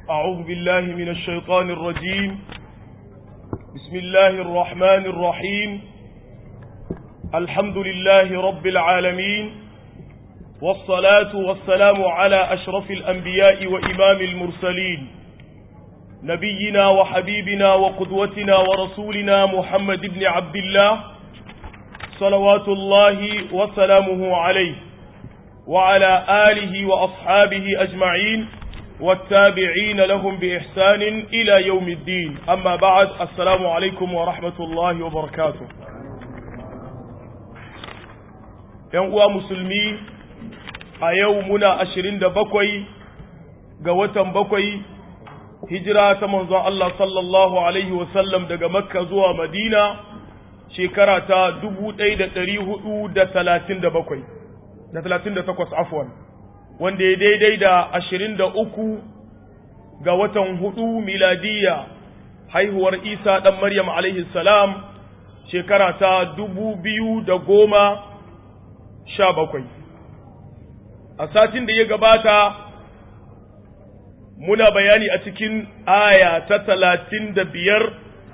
أعوذ بالله من الشيطان الرجيم بسم الله الرحمن الرحيم الحمد لله رب العالمين والصلاة والسلام على أشرف الأنبياء وإمام المرسلين نبينا وحبيبنا وقدوتنا ورسولنا محمد بن عبد الله صلوات الله وسلامه عليه وعلى آله وأصحابه أجمعين والتابعين لهم بإحسان إلى يوم الدين أما بعد السلام عليكم ورحمة الله وبركاته uwa musulmi a yau muna ashirin da bakwai ga watan bakwai hijira ta manzon Allah sallallahu Alaihi wasallam daga makka zuwa madina shekara ta dubu ɗaya da ɗari hudu da talatin da bakwai da talatin da takwas afwan wanda ya daidai da ashirin da uku ga watan hudu miladiya haihuwar isa ɗan maryam alaihi salam shekara ta dubu biyu da goma sha bakwai a satin da ya gabata muna bayani a cikin aya ta talatin da biyar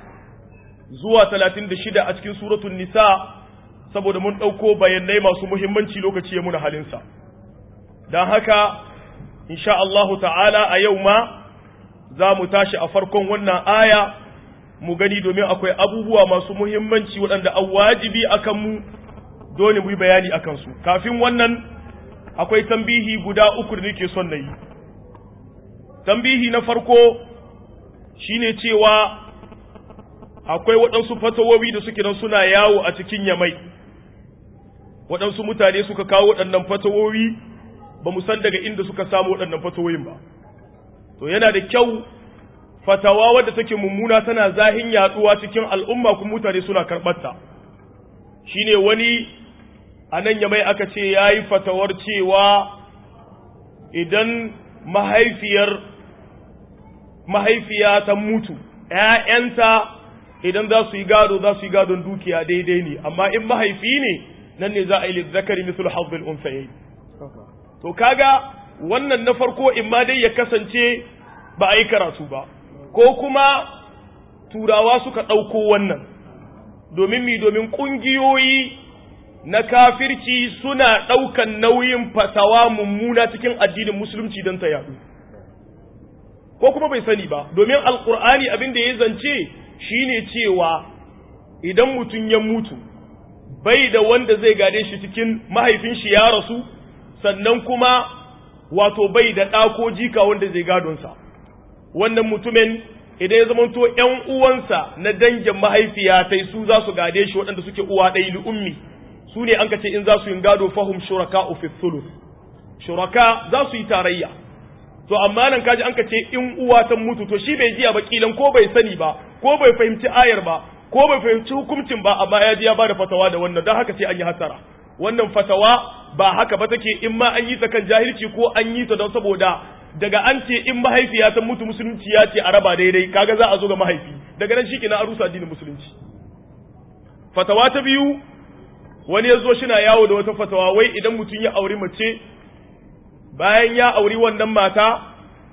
zuwa talatin da shida a cikin suratun nisa saboda mun ɗauko bayanai masu muhimmanci lokaci ya muna halinsa don haka insha Allahu ta'ala a yau ma za mu tashi a farkon wannan aya mu gani domin akwai abubuwa masu muhimmanci waɗanda an wajibi a kanmu dole mu yi bayani a kansu kafin wannan akwai tambihi guda uku da nake son na yi tambihi na farko shine cewa akwai waɗansu fatawowi da suke nan suna yawo a cikin yamai waɗansu mutane suka kawo waɗannan fatawowi ba mu san daga inda suka samu waɗannan fatawoyin ba to yana da kyau fatawa wadda take mummuna tana zahin yaduwa cikin al'umma kuma mutane suna karɓarta shine wani a nan yamai aka ce ya yi fatawar cewa idan mahaifiyar mahaifiya ta mutu ‘ya'yanta idan za su yi gado za su yi gadon dukiya daidai ne amma in mahaifi ne nan ne za a yi zakari misul hazzul unsayi to kaga wannan na farko in ma dai ya kasance ba a yi karatu ba ko kuma turawa suka ɗauko wannan domin mi domin ƙungiyoyi na kafirci suna ɗaukan nauyin fatawa mummuna cikin addinin musulunci don ta yaɗu ko kuma bai sani ba domin alkur'ani abin da ya zance shine cewa idan mutum ya mutu bai da wanda zai gade shi cikin mahaifin shi ya rasu sannan kuma wato bai da ɗa ko jika wanda zai gadonsa wannan mutumin idan ya zamanto ‘yan uwansa na dangin mahaifiya ta su za su gade shi waɗanda suke uwa ɗaya ummi su ne an ka ce in za su yi gado fahim shuraka fi thuluth shuraka za su yi tarayya to amma nan kaji an ka ce in uwa ta mutu to shi bai jiya ba kilan ko bai sani ba ko bai fahimci ayar ba ko bai fahimci hukuncin ba amma ya ji ya bada fatawa da wannan don haka sai an yi hasara wannan fatawa ba haka ba take in ma an yi ta kan jahilci ko an yi ta don saboda daga an ce in mahaifiya ta mutu musulunci ya ce a raba daidai kaga za a zo ga mahaifi daga nan shikenan a rusa addinin musulunci fatawa ta biyu wani ya zo shina yawo da wata fatawa wai idan mutum ya auri mace bayan ya auri wannan mata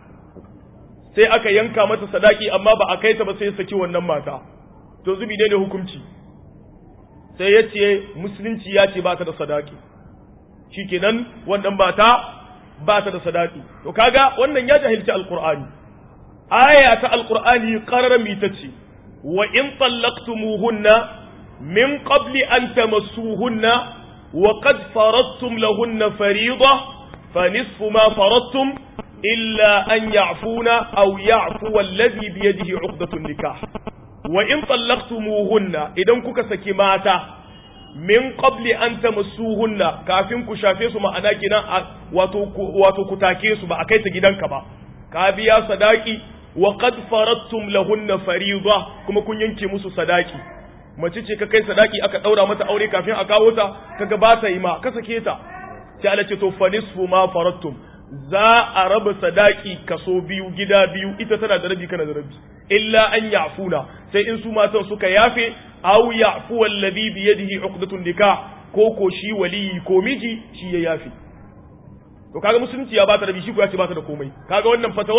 sai aka yanka mata sadaki amma ba a kai ta ba sai ya saki wannan mata to zubi ne ne hukunci sai ya ce musulunci ya ce ba ta da sadaki shikenan wannan mata ba ta da sadaki to kaga wannan ya jahilci alqur'ani aya ta alqur'ani qarara mi tace wa in tallaqtumuhunna min qabli an tamassuhunna wa qad faradtum lahunna fariida fa nisfu ma faradtum illa an ya'funa aw ya'fu alladhi bi yadihi 'uqdatun nikah wa in tallaqtumuhunna idan kuka saki mata min qabli an tamassuhunna kafin ku shafe su ma'ana kinan wato wato ku take su ba a kai ta gidanka ba ka biya sadaki wa qad faradtum lahunna fariida kuma kun yanke musu sadaki mace ce ka kai sadaki aka daura mata aure kafin a kawo ta kaga ba ta yi ma ka sake ta sai Allah ce to fa nisfu ma faradtum za a raba sadaki kaso biyu gida biyu ita tana da rabi kana da rabi illa an ya'funa sai in su matan suka yafe aw ya'fu alladhi bi yadihi uqdatun nikah ko ko shi waliyi ko miji shi ya yafe to kaga musulunci ya bata rabi shi ko ya ce bata da komai kaga wannan fatawar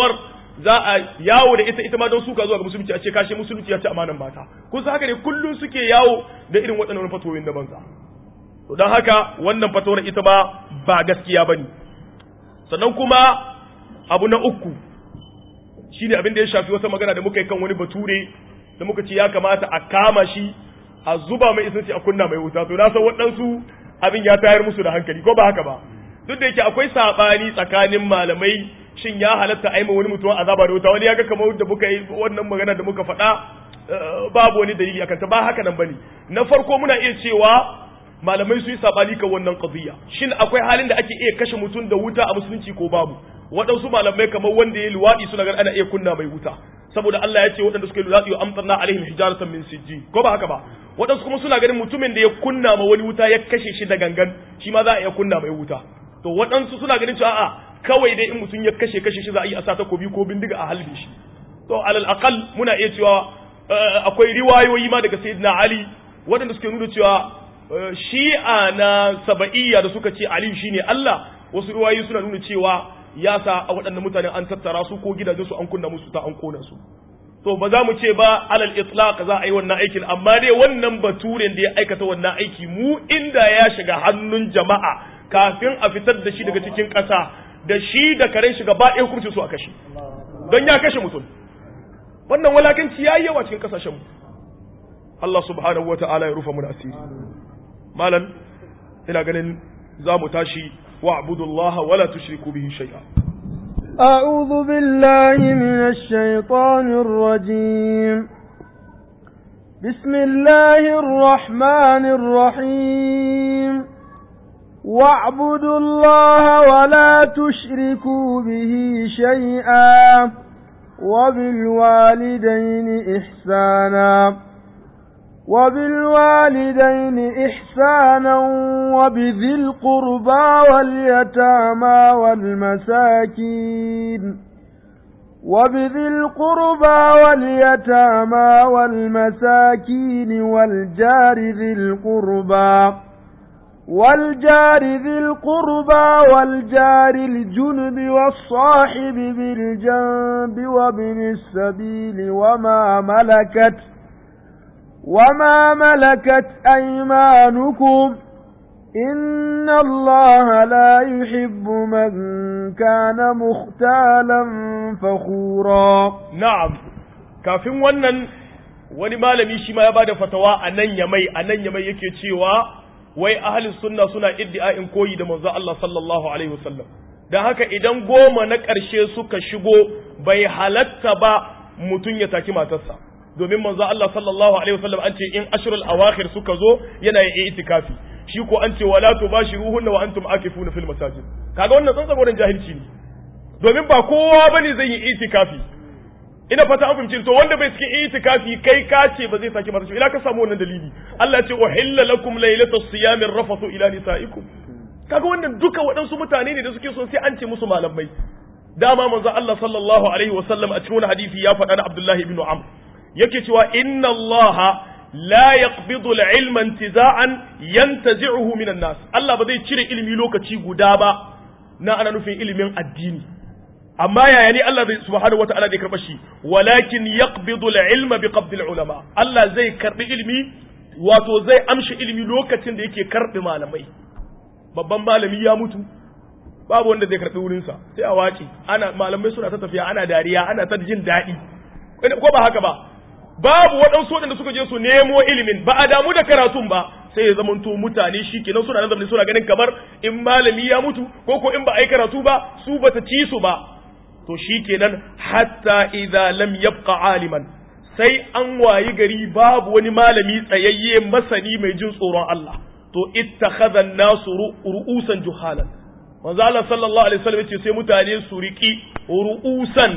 za a yawo da ita ita ma don suka zuwa ga musulunci a ce kashe musulunci ya ci amanan mata kun san haka ne kullun suke yawo da irin waɗannan fatoyin da banza to don haka wannan fatawar ita ba ba gaskiya bane sannan kuma abu na uku shine abin da ya shafi wata magana da muka yi kan wani bature da muka ce ya kamata a kama shi a zuba mai isanci a kunna mai wuta to na san waɗansu abin ya tayar musu da hankali ko ba haka ba duk da yake akwai sabani tsakanin malamai shin ya halatta aima wani mutum azaba da wuta wani ya ga kamar da muka yi wannan magana da muka faɗa babu wani dalili akan ta ba haka nan bane na farko muna iya cewa malamai su yi sabani kan wannan qadiyya shin akwai halin da ake iya kashe mutum da wuta a musulunci ko babu waɗansu malamai kamar wanda ya luwaɗi suna ganin ana iya kunna mai wuta saboda Allah ya ce waɗanda suka yi luwaɗi wa amtarna alaihim hijaratan min sijji ko ba haka ba waɗansu kuma suna ganin mutumin da ya kunna ma wani wuta ya kashe shi da gangan shi ma za a iya kunna mai wuta to waɗansu suna ganin cewa a'a kawai dai in mutum ya kashe kashe shi za a yi a sa takobi ko bindiga a halbe shi to alal aqal muna iya cewa akwai riwayoyi ma daga sayyidina ali waɗanda suke nuna cewa shi'a na saba'iyya da suka ce ali shine Allah wasu riwayoyi suna nuna cewa ya sa a waɗannan mutane an tattara su ko gidajen su an kunna musu ta an kona su to ba za mu ce ba alal itlaq za a yi wannan aikin amma dai wannan baturen da ya aikata wannan aiki mu inda ya shiga hannun jama'a kafin a fitar da shi daga cikin ƙasa da shi da karen shi gaba ɗaya hukuncin su a kashe don ya kashe mutum wannan walakanci ya yi yawa cikin ƙasashen mu Allah subhanahu wa ta'ala ya rufa mu da asiri malam ina ganin za mu tashi wa abudullaha wala tushriku bihi shay'a أعوذ بالله من الشيطان الرجيم بسم الله الرحمن الرحيم واعبدوا الله ولا تشركوا به شيئا وبالوالدين إحسانا وبالوالدين إحسانا وبذي القربى واليتامى والمساكين وبذي القربى واليتامى والمساكين والجار ذي القربى والجار ذي القربى والجار الجنب والصاحب بالجنب وابن السبيل وما ملكت وما ملكت أيمانكم إن الله لا يحب من كان مختالا فخورا na'am kafin wannan wani malami shi ma ya bada fatawa a nan yamai a nan yamai yake cewa wai ahlus sunna suna iddia'in koyi da manzo Allah sallallahu alaihi wasallam dan haka idan goma na ƙarshe suka shigo bai halatta ba mutun ya taki matarsa domin manzo Allah sallallahu alaihi wasallam an ce in ashrul awakhir suka zo yana yin itikafi shi ko an ce wala tubashiruhunna wa antum akifuna fil masajid kaga wannan tsantsan wurin jahilci ne domin ba kowa bane zai yi itikafi ina fata an fahimci to wanda bai cikin itikafi kai ka ce ba zai saki mata ina ka samu wannan dalili Allah ce uhilla lakum laylatas siyami rafathu ila nisaikum kaga wannan duka waɗansu mutane ne da suke son sai an ce musu malamai dama manzo Allah sallallahu alaihi wasallam a cikin wani hadisi ya faɗa na Abdullahi ibn Amr yake cewa inna Allah la yaqbidu al-ilma intiza'an yantazi'uhu min an-nas Allah ba zai cire ilimi lokaci guda ba na ana nufin ilimin addini amma yaya ne Allah zai subhanahu wata'ala zai karba shi walakin yaqbidu al-ilma bi qabdi al-ulama Allah zai karbi ilimi wato zai amshi ilimi lokacin da yake karbi malamai babban malami ya mutu babu wanda zai karbi wurin sa sai a wace ana malamai suna ta tafiya ana dariya ana ta jin daɗi ko ba haka ba babu waɗansu waɗanda suka je su nemo ilimin ba a damu da karatun ba sai ya zamanto mutane shi kenan suna nazari suna ganin kamar in malami ya mutu ko ko in ba a yi karatu ba su ba ta ci su ba to shi kenan hatta idza lam yabqa aliman sai an wayi gari babu wani malami tsayayye masani mai jin tsoron Allah to ittakhadha an-nasu ru'usan juhalan manzo Allah sallallahu alaihi wasallam ce sai mutane su riki ru'usan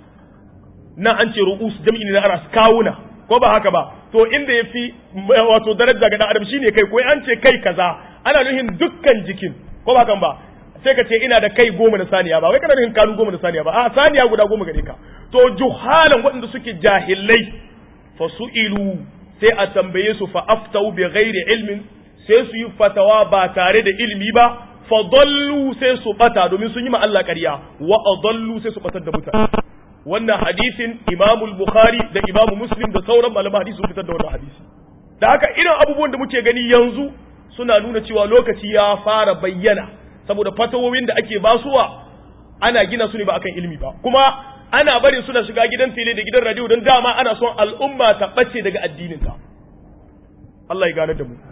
na an ce ru'us jam'i ne na aras kawuna ko ba haka ba to inda yafi wato daraja ga dan adam shine kai ko an ce kai kaza ana nuhin dukkan jikin ko ba kan ba sai ka ce ina da kai goma na saniya ba wai kana nuhin kanu goma na saniya ba a saniya guda goma gare ka to juhalan waɗanda suke jahilai fa su'ilu sai a tambaye su fa aftau bi ghairi ilmin sai su yi fatawa ba tare da ilimi ba fa dallu sai su bata domin sun yi ma Allah ƙarya wa adallu sai su batar da mutane wannan hadisin imamul bukhari da imamu muslim da sauran malaman hadisi sun fitar da wannan hadisi da haka irin abubuwan da muke gani yanzu suna nuna cewa lokaci ya fara bayyana saboda fatawowin da ake basuwa ana gina su ne ba akan ilimi ba kuma ana barin suna shiga gidan tele da gidan radio don dama ana son al'umma ta bace daga addininta Allah ya gane da mu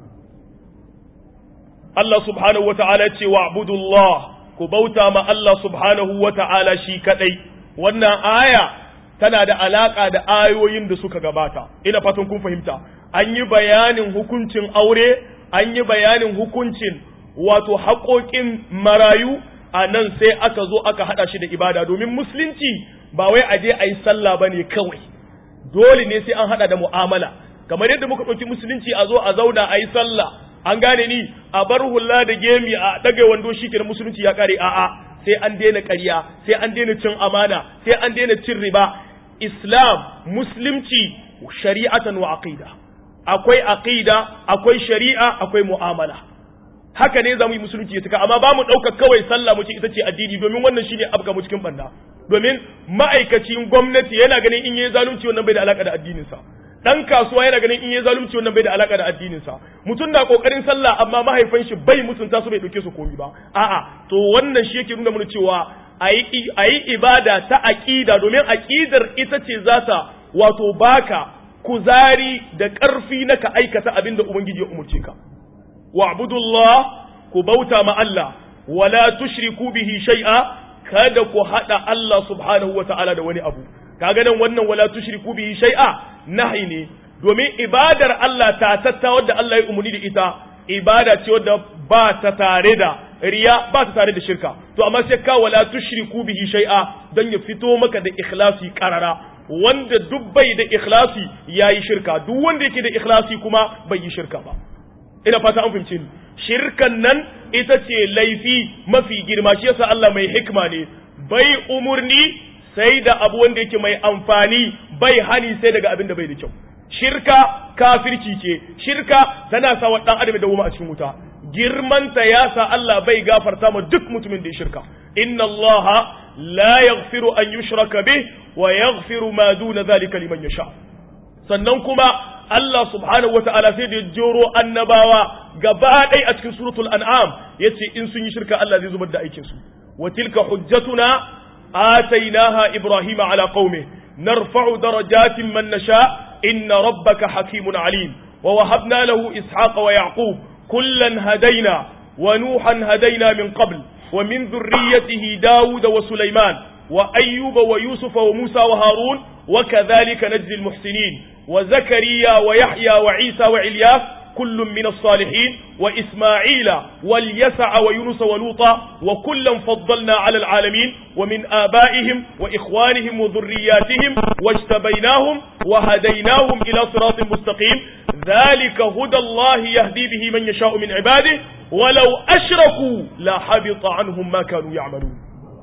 Allah subhanahu wa ta'ala ce wa abudullah ku bauta ma Allah subhanahu wa ta'ala shi kadai wannan aya tana da alaka da ayoyin da suka gabata ina fatan kun fahimta an yi bayanin hukuncin aure an yi bayanin hukuncin wato haƙoƙin marayu a nan sai aka zo aka haɗa shi da ibada domin musulunci ba wai a je a yi sallah ba ne kawai dole ne sai an haɗa da mu'amala kamar yadda muka ɗauki musulunci a zo a zauna a yi sallah an gane ni a bar hula da gemi a ɗage wando shi kenan musulunci ya ƙare a'a sai an daina ƙarya sai an daina cin amana sai an daina cin riba islam musulunci shari'atan wa aqida akwai aqida akwai shari'a akwai mu'amala haka ne zamu yi musulunci ya tuka amma ba mu ɗaukar kawai sallah mu ce ita ce addini domin wannan shine abga mu cikin banda domin ma'aikacin gwamnati yana ganin in yayi zalunci wannan bai da alaka da addinin sa dan kasuwa yana ganin in yayi zalunci wannan bai da alaka da addinin sa mutum na kokarin sallah amma mahaifan shi bai mutunta su bai dauke su komai ba a'a to wannan shi yake nuna mana cewa ayi ayi ibada ta aqida domin aqidar ita ce za ta wato baka kuzari da ƙarfi na ka aikata abin da ubangiji ya umurce ka wa'budullah ku bauta ma Allah wala tushriku bihi shay'a kada ku hada Allah subhanahu wa ta'ala da wani abu kaga nan wannan wala tushriku bihi shay'a nahi ne domin ibadar Allah ta tatta wadda Allah ya umuni da ita ibada ce wadda ba ta tare da riya ba ta tare da shirka to amma sai ka wala tushriku bihi shay'a dan ya fito maka da ikhlasi karara wanda duk bai da ikhlasi yayi shirka duk wanda yake da ikhlasi kuma bai yi shirka ba ina fata an fahimce ni shirkan nan ita ce laifi mafi girma shi yasa Allah mai hikma ne bai umurni sai da abu wanda yake mai amfani bai hani sai daga abin da bai da kyau shirka kafirci ce shirka tana sa wa dan adam da wuma a cikin wuta girmanta ya sa Allah bai gafarta ma duk mutumin da ya shirka inna Allah la yaghfiru an yushraka bih wa yaghfiru ma duna zalika liman yasha sannan kuma Allah subhanahu wa ta'ala sai da ya joro annabawa gaba ɗaya a cikin suratul an'am yace in sun yi shirka Allah zai zubar da aikin su wa tilka hujjatuna atainaha ibrahima ala qaumi narfa'u darajatin man nasha inna rabbaka hakimun alim wa wahabna lahu ishaqa wa yaqub kullan hadaina wa nuhan hadaina min qabl wa min dhurriyyatihi daud wa sulaiman wa ayyuba wa yusufa wa musa wa harun وكذلك نجزي المحسنين وزكريا ويحيى وعيسى وعلياس كل من الصالحين وإسماعيل واليسع ويونس ولوطا وكلا فضلنا على العالمين ومن آبائهم وإخوانهم وذرياتهم واجتبيناهم وهديناهم إلى صراط مستقيم ذلك هدى الله يهدي به من يشاء من عباده ولو أشركوا لحبط عنهم ما كانوا يعملون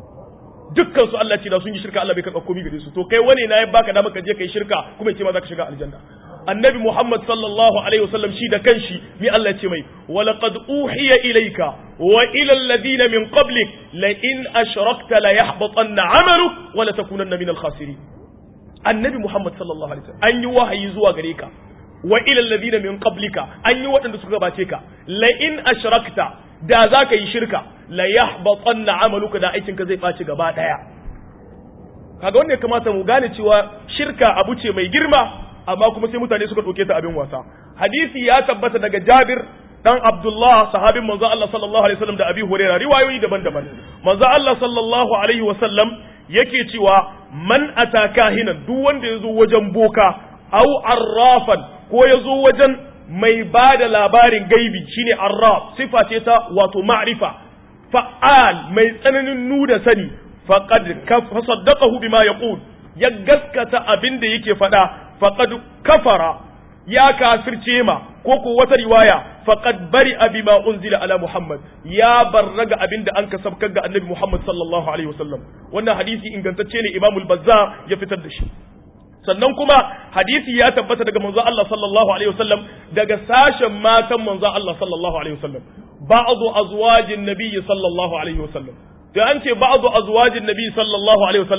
dukkan su Allah ce da sun yi shirka Allah bai karɓa komai gare su to kai wani na ya baka dama ka je kai shirka kuma ya ce ma za ka shiga aljanna annabi Muhammad sallallahu alaihi wasallam shi da kanshi mi Allah ya ce mai wa laqad uhiya ilayka wa ila alladhina min qablik la in ashrakta la yahbatanna 'amaluk wa la takunanna min al-khasirin annabi Muhammad sallallahu alaihi wasallam an yi wahayi zuwa gare ka wa ila alladhina min qablika an yi waɗanda suka gabace ka la in ashrakta da za ka yi shirka la yahbatanna amaluka da aikinka zai ɓaci gaba ɗaya kaga wanda ya kamata mu gane cewa shirka abu ce mai girma amma kuma sai mutane suka ɗauke ta abin wasa hadisi ya tabbata daga Jabir dan Abdullah sahabin manzo Allah sallallahu alaihi wasallam da Abi Hurairah riwayoyi daban-daban manzo Allah sallallahu alaihi wasallam yake cewa man ataka hinan duk wanda yazo wajen boka au arrafan ko yazo wajen mai ba da labarin gaibi shine arraf sifa ce ta wato ma'rifa fa'al mai tsananin nuna sani faqad fasaddaqahu bima yaqul ya gaskata abin da yake faɗa faqad kafara ya kafirce ma ko ko wata riwaya faqad bari bima unzila ala muhammad ya barraga abin da an kasabkar ga annabi muhammad sallallahu alaihi wasallam wannan hadisi ingantacce ne imamul bazzar ya fitar da shi sannan kuma hadisi ya tabbata daga manzo Allah sallallahu alaihi wasallam daga sashen matan manzo Allah sallallahu alaihi wasallam ba'du azwajin nabiyyi sallallahu alaihi wasallam to an ce ba'du azwajin nabiyyi sallallahu alaihi wasallam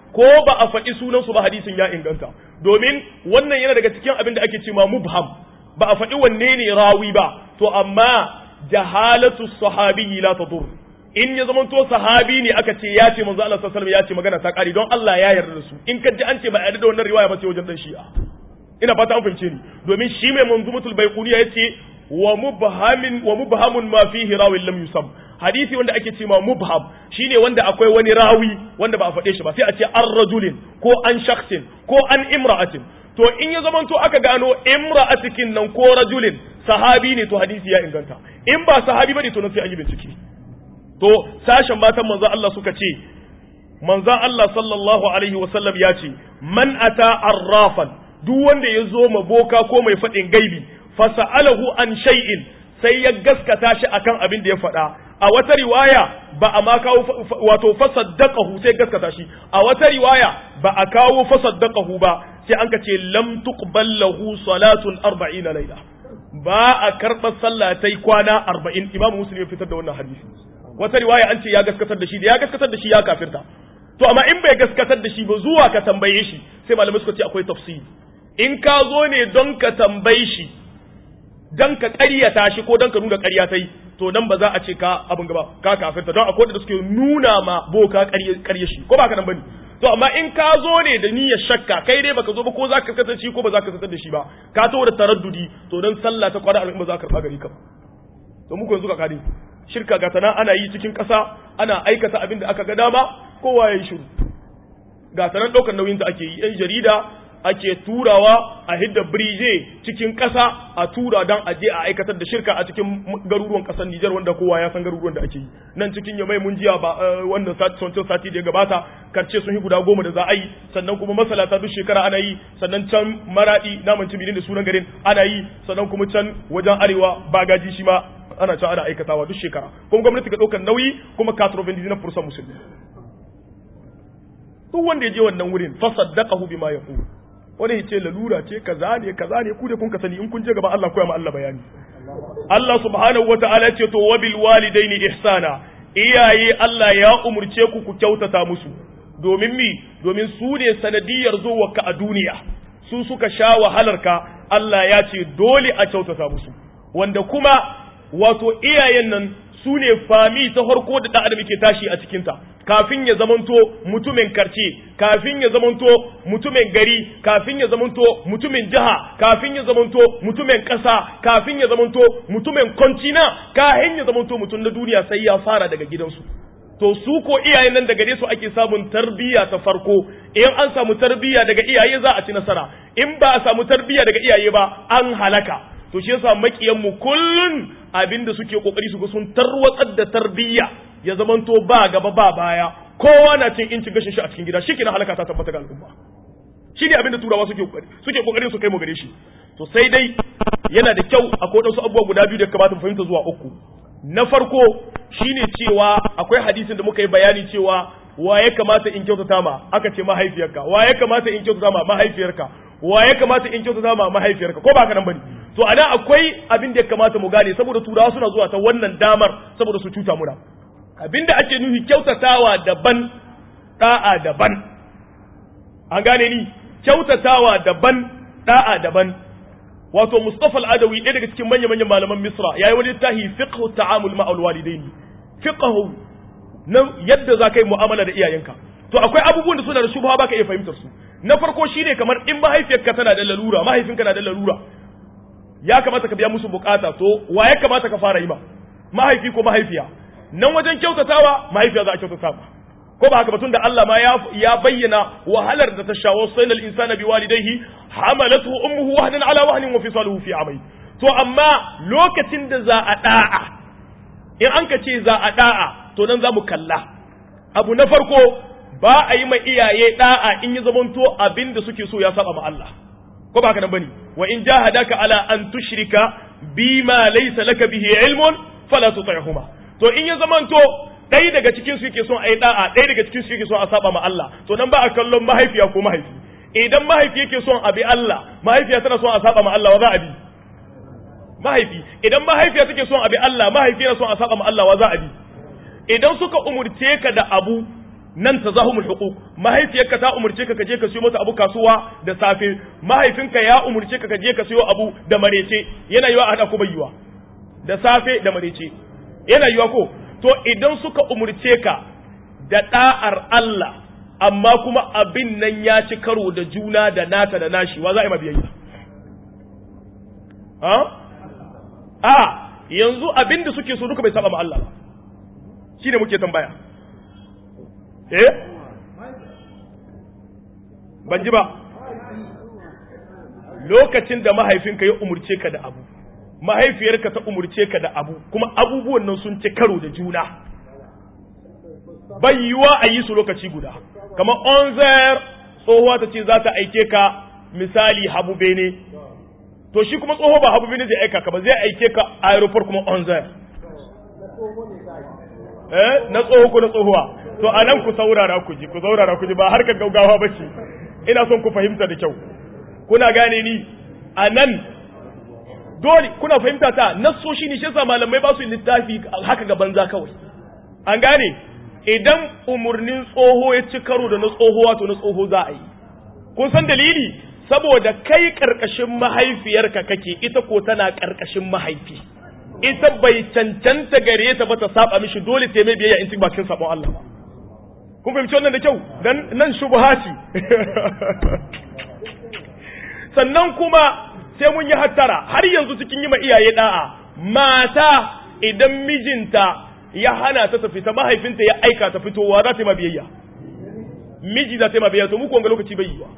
ko ba a faɗi sunan su ba hadisin ya inganta domin wannan yana daga cikin abin da ake cewa mubham ba a faɗi wanne ne rawi ba to amma jahalatu sahabi la tadur in ya zama to sahabi ne aka ce ya ce manzo Allah sallallahu alaihi wasallam ya ce magana ta kare don Allah ya yarda da su in ka ji an ce ba yarda da wannan riwaya ba sai wajen dan shi'a ina fata an fahimce ni domin shi mai manzumatul baiquniya yace wa mubhamin wa mubhamun ma fihi rawin lam yusam hadisi wanda ake cewa mubham shine wanda akwai wani rawi wanda ba a faɗe shi ba sai a ce an rajulin ko an shakhsin ko an imra'atin to in ya zamanto aka gano imra'atikin nan ko rajulin sahabi ne to hadisi ya inganta in ba sahabi bane to nan sai an yi bincike to sashen matan manzo Allah suka ce manzo Allah sallallahu alaihi wasallam ya ce man ata arrafan duk wanda ya zo ma boka ko mai faɗin gaibi fasa'alahu an shay'in sai ya gaskata shi akan abin da ya faɗa a wata riwaya ba a ma kawo wato fasaddaqahu sai gaskata shi a wata riwaya ba a kawo fasaddaqahu ba sai an ka ce lam tuqbal lahu salatun 40 layla ba a karɓar sallah tai kwana 40 imamu muslim ya fitar da wannan hadisi wata riwaya an ce ya gaskatar da shi da ya gaskatar da shi ya kafirta to amma in bai gaskatar da shi ba zuwa ka tambaye shi sai malamai suka ce akwai tafsiri in ka zo ne don ka tambaye shi don ka ƙaryata shi ko don ka nuna ƙarya ta yi to nan ba za a ce ka abin gaba ka kafirta don akwai da suke nuna ma boka ƙarya shi ko ba ka nan bane to amma in ka zo ne da niyyar shakka kai dai baka zo ba ko za ka kasance shi ko ba za ka kasance da shi ba ka taho da taraddudi to dan sallah ta kwana ba za ka karɓa gari ka to muku yanzu ka kare shirka ga tana ana yi cikin ƙasa ana aikata abin da aka ga dama kowa ya yi shiru ga tanan ɗaukar nauyin da ake yi yan jarida ake turawa a hidda birije cikin ƙasa a tura don a je a aikatar da shirka a cikin garuruwan ƙasar Nijar wanda kowa ya san garuruwan da ake yi nan cikin yamai mun jiya ba wannan wancan sati da ya gabata karce sun yi guda goma da za a yi sannan kuma masalata duk shekara ana yi sannan can maradi naman cibinin da sunan garin ana yi sannan kuma can wajen arewa bagaji shi ma ana can ana aikatawa duk shekara kuma gwamnati ga ɗaukar nauyi kuma katrovin na fursan musulmi duk wanda ya je wannan wurin fasaddaqahu bima yaqulu wani ya ce lalura ce kaza ne kaza ne ku da kun ka sani in kun je gaba Allah koya ma Allah bayani Allah subhanahu wataala ce to wabil walidaini ihsana iyaye Allah ya umurce ku ku kyautata musu domin mi domin su ne sanadiyar zuwarka a duniya su suka sha wahalarka Allah ya ce dole a kyautata musu wanda kuma wato iyayen nan su ne fami ta farko da ɗan adam ke tashi a cikinta kafin ya zamanto mutumin karce kafin ya zamanto mutumin gari kafin ya zamanto mutumin jiha kafin ya zamanto mutumin ƙasa kafin ya zamanto mutumin kontina kafin ya zamanto mutum na duniya sai ya fara daga gidansu to su ko iyayen nan daga su ake samun tarbiyya ta farko in an samu tarbiyya daga iyaye za a ci nasara in ba a samu tarbiyya daga iyaye ba an halaka to shi yasa makiyan mu kullun abinda suke kokari su ga sun tarwatsar da tarbiyya ya zamanto ba gaba ba baya kowa na cin incin gashin shi a cikin gida shikenan halaka ta tabbata ga al'umma shi ne abinda turawa suke kokari suke kokarin su kai mu gare shi to sai dai yana da kyau akwai wasu abubuwa guda biyu da kamata mu fahimta zuwa uku na farko shine cewa akwai hadisin da muka yi bayani cewa wa ya kamata in kyautata ma aka ce mahaifiyarka wa ya kamata in kyautata ma mahaifiyarka wa ya kamata in kyautata ma mahaifiyarka ko ba ka nan bane to ana akwai abin da ya kamata mu gane saboda turawa suna zuwa ta wannan damar saboda su cuta muna abin da ake nufi kyautatawa daban da'a daban an gane ni kyautatawa daban da'a daban wato Mustafa al-Adawi ɗaya daga cikin manya-manyan malaman Misra yayi wani tahi fiqhu ta'amul ma'al walidaini fiqhu na yadda za ka yi mu'amala da iyayenka to akwai abubuwan da suna da shubha baka iya fahimtar su na farko shine kamar in mahaifiyarka tana da lalura mahaifinka na da lalura ya kamata ka biya musu bukata to wa ya kamata ka fara yi ma mahaifi ko mahaifiya nan wajen kyautatawa mahaifiya za a kyautata ma ko ba haka batun da Allah ma ya, ya bayyana wahalar da ta shawo sainal insana bi walidayhi hamalatu ummuhu wahnan ala wahnin wa fisaluhu fi amai to amma lokacin da za a da'a in an ka ce za a da'a to nan za mu kalla abu na farko ba a yi ma iyaye da'a in yi zamanto abin da suke so ya saba ma Allah ko ba haka nan bane wa in jahadaka ala an tushrika bima laysa laka bihi ilmun fala tuti'huma to in ya zamanto ɗaya daga cikin su yake son a yi da'a ɗaya daga cikin su yake son a saba ma Allah to nan ba a kallon mahaifiya ko mahaifi idan mahaifi yake son a bi Allah mahaifiya tana son a saba ma Allah wa za a bi mahaifi idan mahaifiya take son a bi Allah mahaifi yana son a saba ma Allah wa za a bi idan suka umurce ka da abu nan tazahumul huquq mahaifiyarka ta umurce ka kaje ka siyo mata abu kasuwa da safe mahaifinka ya umurce ka kaje ka siyo abu da marece yana yiwa a hada ku bayyuwa da safe da marece yana yiwa ko to idan suka umurce ka da da'ar Allah amma kuma abin nan ya ci karo da juna da nata da nashi wa za a yi mabiyayya ha a yanzu abin da suke so duka bai saba ma Allah ba shi ne muke tambaya eh ban ji ba lokacin da mahaifinka ya umurce ka da abu mahaifiyarka ta umurce ka da abu kuma abubuwan nan sun ci karo da juna bai yiwa a yi su lokaci guda kamar onzer tsohuwa ta ce za ta aike ka misali habu bene to shi kuma tsoho ba habu bene zai aika ka ba zai aike ka aeroport kuma onzer eh na tsoho ko na tsohuwa to a nan ku saurara ku ji ku saurara ku ji ba harkar gaugawa ba ce ina son ku fahimta da kyau kuna gane ni a nan dole kuna fahimta ta nassoshi ne shi yasa malamai ba su littafi haka ga banza kawai an gane idan umurnin tsoho ya ci karo da na tsoho wato na tsoho za a yi kun san dalili saboda kai karkashin mahaifiyarka kake ita ko tana karkashin mahaifi ita bai cancanta gare ta ba ta saba mishi dole ta mai biyayya in ci bakin sabon Allah ba kun fahimci wannan da kyau dan nan shubha ce sannan kuma sai mun yi hattara har yanzu cikin yi ma iyaye da'a mata idan mijinta ya hana ta ta fita mahaifinta ya aika ta fitowa za ta yi ma biyayya miji za ta yi ma biyayya to muku wanga lokaci bai yi wa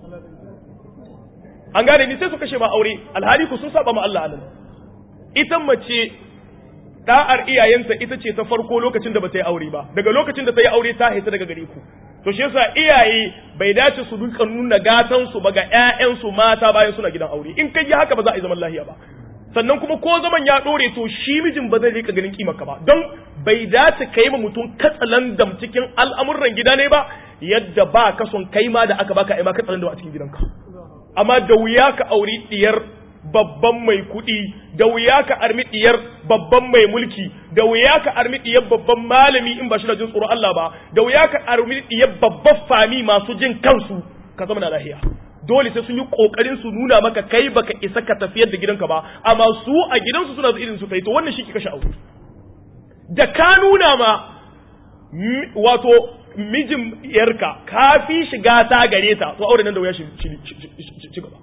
an gane ni sai su kashe ma aure alhali ku sun saba ma Allah anan ita mace da'ar iyayenta ita ce ta farko lokacin da ba ta yi aure ba daga lokacin da ta yi aure ta haita daga gare ku to shi yasa iyaye bai dace su duka nuna gatan su ba ga ƴaƴan su mata bayan suna gidan aure in kai haka ba za a yi zaman lahiya ba sannan kuma ko zaman ya dore to shi mijin ba zai rika ganin kimar ka ba don bai dace kai ma mutum katsalandam cikin al'amuran gida ne ba yadda ba ka son kai ma da aka baka ai ma katsalandam a cikin gidanka amma da wuya ka auri diyar babban mai kuɗi da wuya ka armi diyar babban mai mulki da wuya ka armi diyar babban malami in ba shi da jin tsoro Allah ba da wuya ka armi diyar babban fami masu jin kansu ka zama na lahiya dole sai sun yi kokarin su nuna maka kai baka isa ka tafiyar da gidanka ba amma su a gidansu suna da irin su kai to wannan shi ke kashe aure da ka nuna ma wato mijin yarka ka fi shiga ta gare ta to aure nan da wuya shi ci gaba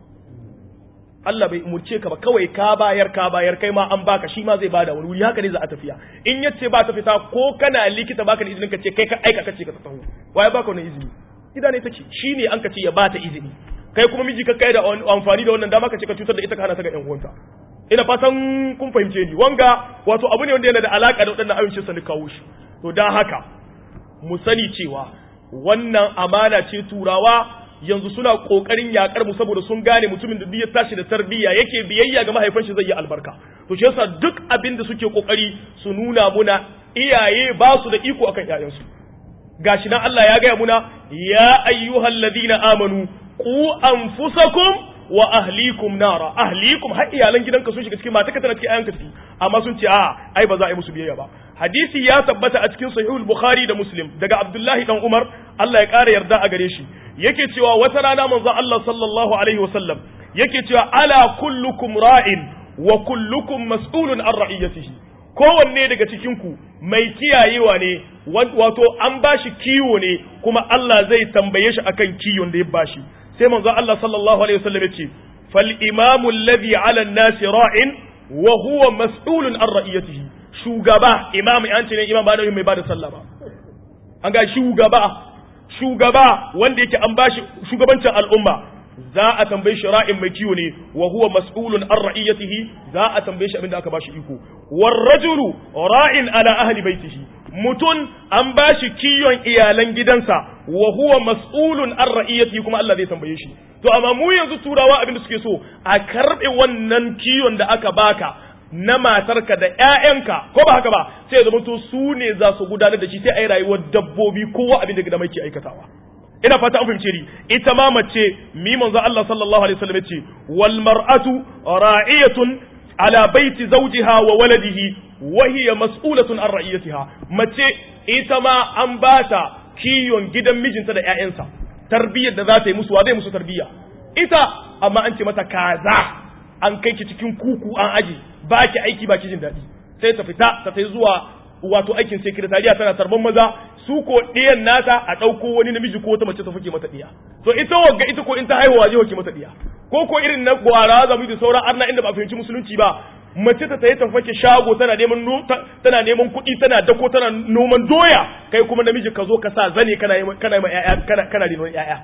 Allah bai umurce ka ba kawai ka bayar ka bayar kai ma an baka shi ma zai bada wani wuri haka ne za a tafiya in yace ba ta fita ko kana likita baka da izinin ka ce kai ka aika kace ka tafi waye baka wannan izini gida ne take shine an ka ce ya bata izini kai kuma miji ka kai da amfani da wannan dama ka ce ka cutar da ita ka hana ta ga ƴan uwanta ina fatan kun fahimce ni wanga wato abu ne wanda yana da alaka da waɗannan ayyukan sa ni kawo shi to dan haka mu sani cewa wannan amana ce turawa yanzu suna kokarin yakar mu saboda sun gane mutumin da ya tashi da tarbiyya yake biyayya ga mahaifin shi zai yi albarka to shi yasa duk abin da suke kokari su nuna muna iyaye ba su da iko akan ƴaƴansu gashi nan Allah ya gaya muna ya ayyuhal ladina amanu ku anfusakum wa ahlikum nara ahlikum har iyalan gidanka sun shiga cikin mata tana cikin ayanka ciki amma sun ce a ai ba za a yi musu biyayya ba hadisi ya tabbata a cikin sahihul bukhari da muslim daga abdullahi dan umar Allah ya kara yarda a gare shi yake cewa wata rana manzon Allah sallallahu alaihi wasallam yake cewa ala kullukum ra'in wa kullukum mas'ulun an ra'iyatihi kowanne daga cikin ku mai kiyayewa ne wato an bashi kiwo ne kuma Allah zai tambaye shi akan kiwon da ya bashi sai manzo Allah sallallahu alaihi wasallam yace fal imamu alladhi ala an-nas ra'in wa huwa mas'ulun an ra'iyatihi shugaba imam an ce ne imam ba mai bada sallah ba an ga shugaba shugaba wanda yake an bashi shugabancin al'umma za a tambaye shi ra'in mai kiwo ne wa huwa mas'ulun an ra'iyatihi za a tambaye shi abinda aka bashi iko war rajulu ra'in ala ahli baitihi mutun an bashi kiyon iyalan gidansa wa huwa mas'ulun an ra'iyatihi kuma Allah zai tambaye shi to amma mu yanzu turawa abinda suke so a karbe wannan kiyon da aka baka na matarka da ƴaƴanka ko ba haka ba sai ya zama to su ne za su gudanar da shi sai a yi rayuwar dabbobi kowa abin da gida mai ke aikatawa ina fata an fahimce ni ita ma mace mi manzo Allah sallallahu alaihi wasallam yace wal mar'atu ra'iyatun ala baiti zawjiha wa waladihi wa hiya mas'ulatun an ra'iyatiha mace ita ma an bata kiyon gidan mijinta da ƴaƴansa tarbiyyar da za ta yi musu wa zai musu tarbiyya ita amma an ce mata kaza an kai ki cikin kuku an aji ba ki aiki ba ki jin daɗi sai ta fita ta tai zuwa wato aikin sekretariya tana tarban maza su ko ɗiyan nata a ɗauko wani namiji ko wata mace ta fuke mata ɗiya to ita wagga ita ko in ta haihuwa je wake mata ɗiya ko ko irin na gwara zamu da sauran arna inda ba a fahimci musulunci ba mace ta tayi ta fake shago tana neman tana neman kuɗi tana dako tana noman doya kai kuma namiji ka zo ka sa zane kana yi kana yi ƴaƴa kana kana renon ƴaƴa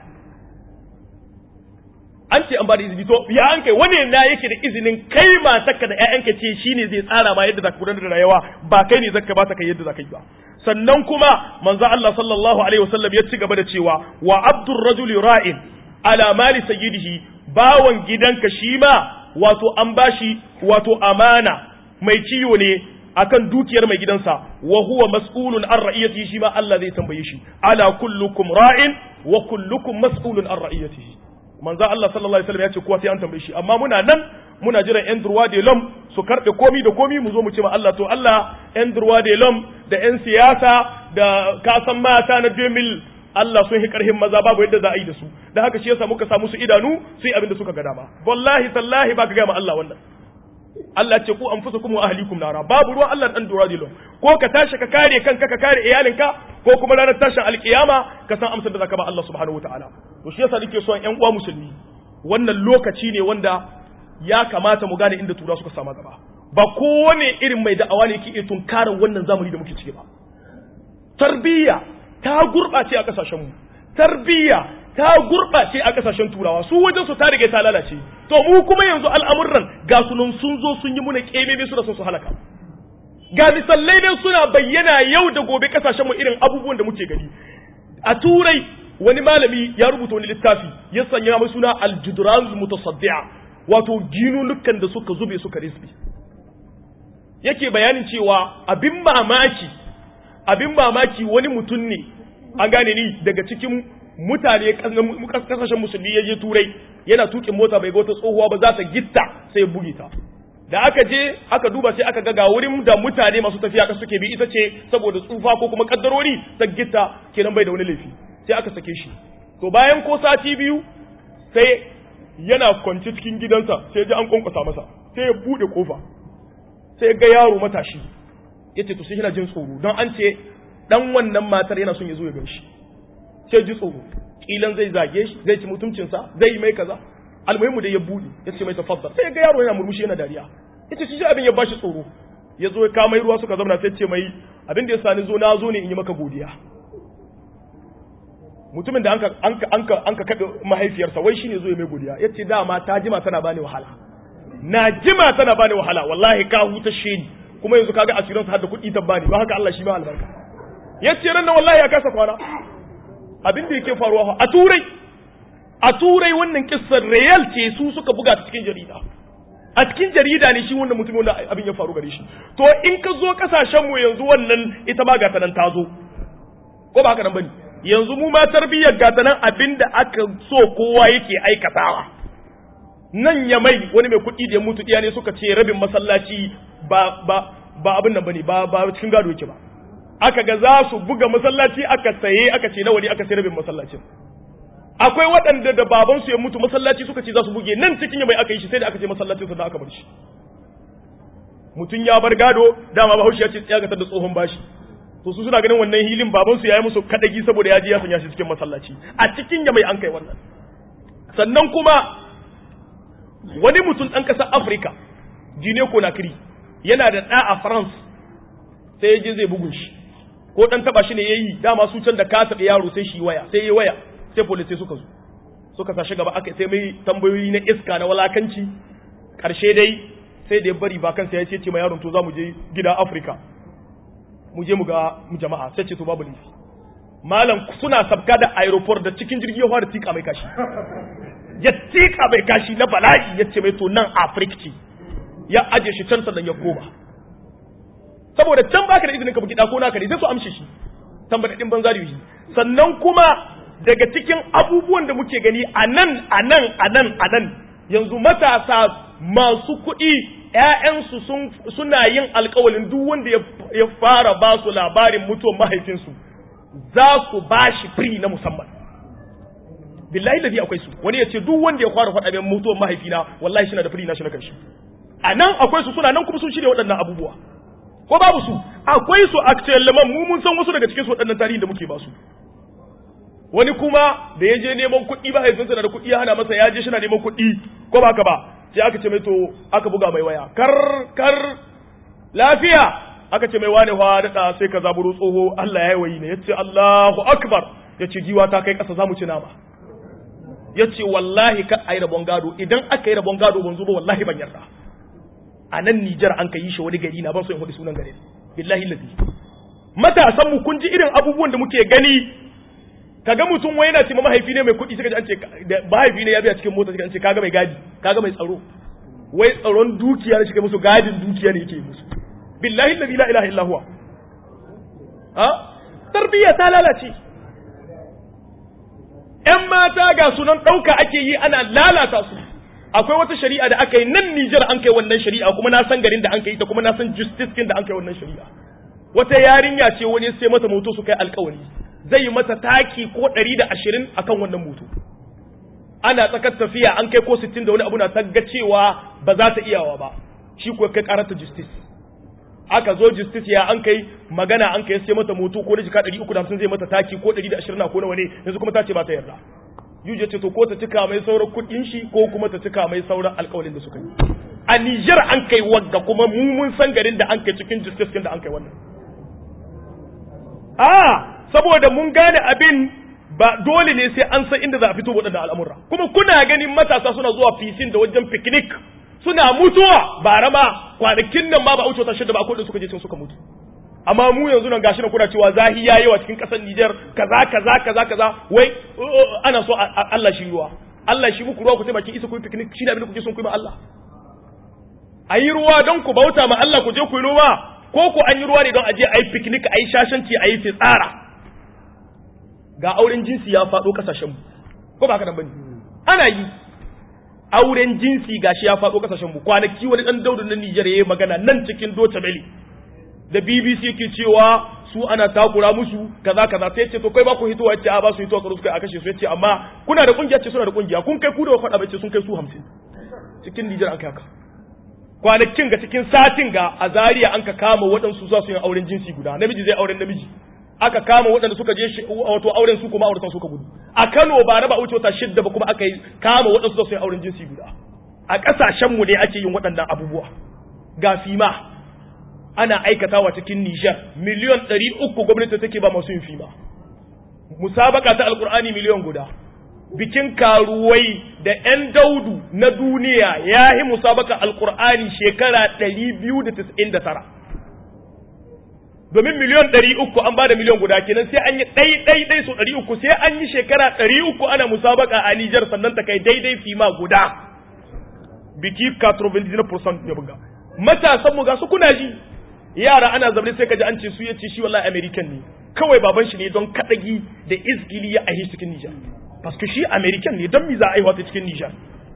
an ce an ba da izini to ya an kai wani na yake da izinin kai matarka da ƴaƴanka ce shine zai tsara ma yadda zaka gudanar da rayuwa ba kai ne zaka ba ta kai yadda zaka yi ba sannan kuma manzo Allah sallallahu alaihi wasallam ya ci gaba da cewa wa abdur rajuli ra'in ala mali sayyidihi bawan gidanka shi ma wato an bashi wato amana mai ciwo ne akan dukiyar mai gidansa wa huwa mas'ulun an ra'iyatihi shi ma Allah zai tambaye shi ala kullukum ra'in wa kullukum mas'ulun an ra'iyatihi manzo Allah sallallahu alaihi wasallam ya ce kowa sai an tambaye shi amma muna nan muna jiran yan durwa de lom su karbe komi da komi mu zo mu ce ma Allah to Allah yan durwa de lom da yan siyasa da kasan mata na 2000 Allah sun yi karhin maza babu yadda za a yi da su da haka shi yasa muka samu su idanu su yi abin da suka ga dama wallahi tallahi ba ka ga ma Allah wannan Allah ce ku anfusakum wa ahlikum nara babu ruwan Allah dan dora dilo ko ka tashi ka kare kanka ka kare iyalinka ko kuma ranar tashin alkiyama ka san amsar da zaka ba Allah subhanahu wataala to shi yasa nake son ƴan uwa musulmi wannan lokaci ne wanda ya kamata mu gane inda tura suka sama gaba ba kowane irin mai da'awa ne yake iya tunkarar wannan zamani da muke ciki ba tarbiyya ta gurɓace a ƙasashen mu tarbiyya ta gurɓace a ƙasashen turawa su wajen su ta riga ta lalace to mu kuma yanzu al'amuran ga sunan sun zo sun yi muna ƙememe su da sun su halaka ga misalai nan suna bayyana yau da gobe ƙasashen mu irin abubuwan da muke gani a turai wani malami ya rubuta wani littafi ya sanya mai suna al-judran mutasaddi'a wato ginunukan da suka zube suka risbi yake bayanin cewa abin mamaki abin mamaki wani mutum ne an gane ni daga cikin mutane kasashen musulmi ya je turai yana tukin mota bai ga wata tsohuwa ba za ta gitta sai ya buge ta da aka je aka duba sai aka ga ga wurin da mutane masu tafiya ka suke bi ita ce saboda tsufa ko kuma kaddarori ta gitta kenan bai da wani laifi sai aka sake shi to bayan ko sati biyu sai yana kwance cikin gidansa sai ji an kwankwasa masa sai ya bude kofa sai ga yaro matashi yace to sai yana jin tsoro don an ce dan wannan matar yana son ya zo ya ganshi sai ji tsoro kilan zai zage shi zai ci mutuncinsa zai yi mai kaza almuhimmu da ya bude ya ce mai tafaddal sai ga yaro yana murmushi yana dariya yace shi abin ya bashi tsoro ya zo ya kama ruwa suka zauna sai ce mai abin da ya sani zo na zo ne in yi maka godiya mutumin da anka anka anka anka kaɗe mahaifiyarsa wai shine zo ya mai godiya yace dama ta jima tana bani wahala na jima tana bani wahala wallahi ka huta ni kuma yanzu kaga asirin sa har da kuɗi ta bani ba haka Allah shi ma albarka yace ran nan wallahi ya kasa kwana abin da yake faruwa a turai a turai wannan kissar real ce su suka buga ta cikin jarida a cikin jarida ne shi wannan mutumin wanda abin ya faru gare shi to in ka zo kasashen mu yanzu wannan ita ma gata nan ta zo ko ba haka nan bane yanzu mu ma tarbiyyar gata nan abin da aka so kowa yake aikatawa nan ya mai wani mai kuɗi da ya mutu iya ne suka ce rabin masallaci ba ba ba abin nan bane ba ba cikin gado yake ba aka ga za su buga masallaci aka saye aka ce nawa ne aka sai rabin masallacin akwai waɗanda da babansu ya mutu masallaci suka ce za su buge nan cikin mai aka yi shi sai da aka ce masallacin sa da aka bar shi mutum ya bar gado dama bahaushe ya ce tsaya ga da tsohon bashi to su suna ganin wannan hilin babansu ya yi musu kadagi saboda ya je ya sanya shi cikin masallaci a cikin ya mai an kai wannan sannan kuma wani mutum ɗan ƙasar afirka gine conakry yana da ɗa a france sai ya je zai bugun shi ko ɗan taɓa shi ne ya yi dama su can da ka taɓa yaro sai shi waya sai ya waya sai police suka zo suka sa shi gaba aka sai mai tambayoyi na iska na walakanci ƙarshe dai sai da ya bari ba kansa ya ce ce ma yaron to za mu je gida afirka mu je mu ga jama'a sai ce to babu laifi malam suna sabka da aeroport da cikin jirgi ya fara tika mai kashi ya tika mai kashi na bala'i ya ce mai to nan afirka ce ya aje shi can sannan ya koma saboda can baka da izinin ka buki dako naka ne sai su amshe shi tambadadin banza da yi sannan kuma daga cikin abubuwan da muke gani a nan a nan a nan a nan yanzu matasa masu kuɗi ‘ya'yansu suna yin alkawalin duk wanda ya fara ba su labarin mutuwar mahaifinsu za su bashi free na musamman billahi ladi akwai su wani ya ce duk wanda ya fara faɗa min mutuwar mahaifina wallahi shi na da free na shi na kanshi a nan akwai su suna nan kuma sun shirya waɗannan abubuwa ko babu su akwai su actuellement mu mun san wasu daga cikin su waɗannan tarihin da muke ba su wani kuma da ya je neman kuɗi ba haifinsa na da kuɗi ya hana masa ya je shi na neman kuɗi ko ba ka ba sai aka ce mai to aka buga mai waya kar kar lafiya aka ce mai wane fa daɗa sai ka zaburo tsoho Allah ya yi wayi ne ya ce Allahu akbar ya ce giwa ta kai ƙasa za mu ci nama ya ce wallahi ka a yi rabon gado idan aka yi rabon gado ban zo ba wallahi ban yarda a nan Nijar an ka yi shi wani gari na ban so in faɗi sunan gari billahi lazi matasan mu kun ji irin abubuwan da muke gani kaga mutum wai yana ce ma mahaifi ne mai kuɗi suka ji an ce mahaifi ne ya biya cikin mota suka an ce kaga mai gadi kaga mai tsaro wai tsaron dukiya ne shi musu gadin dukiya ne yake musu billahi alladhi la ilaha illa huwa ha tarbiyya ta lalace ƴan mata ga sunan ɗauka ake yi ana lalata su akwai wata shari'a da aka yi nan Nijar an kai wannan shari'a kuma na san garin da an kai ta kuma na san justice kin da an kai wannan shari'a wata yarinya ce wani sai mata moto su kai alkawari zai yi mata taki ko ɗari da ashirin akan wannan moto ana tsakar tafiya an kai ko sittin da wani abu na tagga cewa ba za ta iyawa ba shi ko kai karata justice aka zo justice ya an kai magana an kai sai mata moto ko da jika ɗari uku da hamsin zai mata taki ko ɗari da ashirin na ko nawa ne yanzu kuma ta ce ba ta yarda yuje ce to ko ta cika mai sauran kuɗin shi ko kuma ta cika mai sauran alƙawalin da suka yi a Niger an kai wagga kuma mu mun san garin da an kai cikin justice kin da an kai wannan a saboda mun gane abin ba dole ne sai an san inda za a fito waɗannan al'amura kuma kuna ganin matasa suna zuwa fisin da wajen picnic suna mutuwa ba rama kwanakin nan ma ba wuce wata shida ba akwai da suka je sun suka mutu amma mu yanzu nan gashi na kuna cewa zahi ya yawa cikin kasar Niger kaza kaza kaza kaza wai ana so Allah shi ruwa Allah shi muku ruwa ku sai bakin isa ku yi picnic shi da abin da kuke son ku yi ma Allah ayi ruwa don ku bauta ma Allah ku je ku yi ruwa ko ku an yi ruwa ne don a je ayi picnic ayi shashanci ayi tsara ga auren jinsi ya faɗo kasashen mu ko ba haka nan bane ana yi auren jinsi gashi ya faɗo kasashen mu kwanaki wani dan daudu na Niger yayi magana nan cikin Doce Bele da BBC yake cewa su ana takura musu kaza kaza sai ce to kai ba ku hitowa yace a ba su hitowa karo suka a kashe su yace amma kuna da kungiya ce suna da kungiya kun kai ku da faɗa bace sun kai su 50 cikin Niger an kai haka kwanakin ga cikin satin ga a Zaria an ka kama waɗansu za su yi auren jinsi guda namiji zai auren namiji aka kama waɗanda suka je wato auren su kuma auratan suka gudu a Kano ba raba wuce wata shidda ba kuma aka yi kama waɗansu za su yi auren jinsi guda a ƙasashen mu ne ake yin waɗannan abubuwa ga fima ana aikatawa cikin Nijar miliyon ɗari uku gwamnati take ba masu yin fima musabaka ta alkur'ani miliyon guda bikin karuwai da 'yan daudu na duniya ya yi musabaka alkur'ani shekara ɗari biyu da tis'in da tara domin miliyon ɗari uku an ba da miliyon guda kenan sai an yi ɗai ɗai ɗai so ɗari uku sai an yi shekara ɗari uku ana musabaka a Nijar sannan ta kai daidai fima guda biki 99% ya buga matasan mu ga su kuna ji yara ana zaune sai kaji an ce su yace shi wallahi American ne kawai baban shi ne don kadagi da izgili ya aihi cikin Nijar paske shi American ne don mi za a aiwa ta cikin Nijar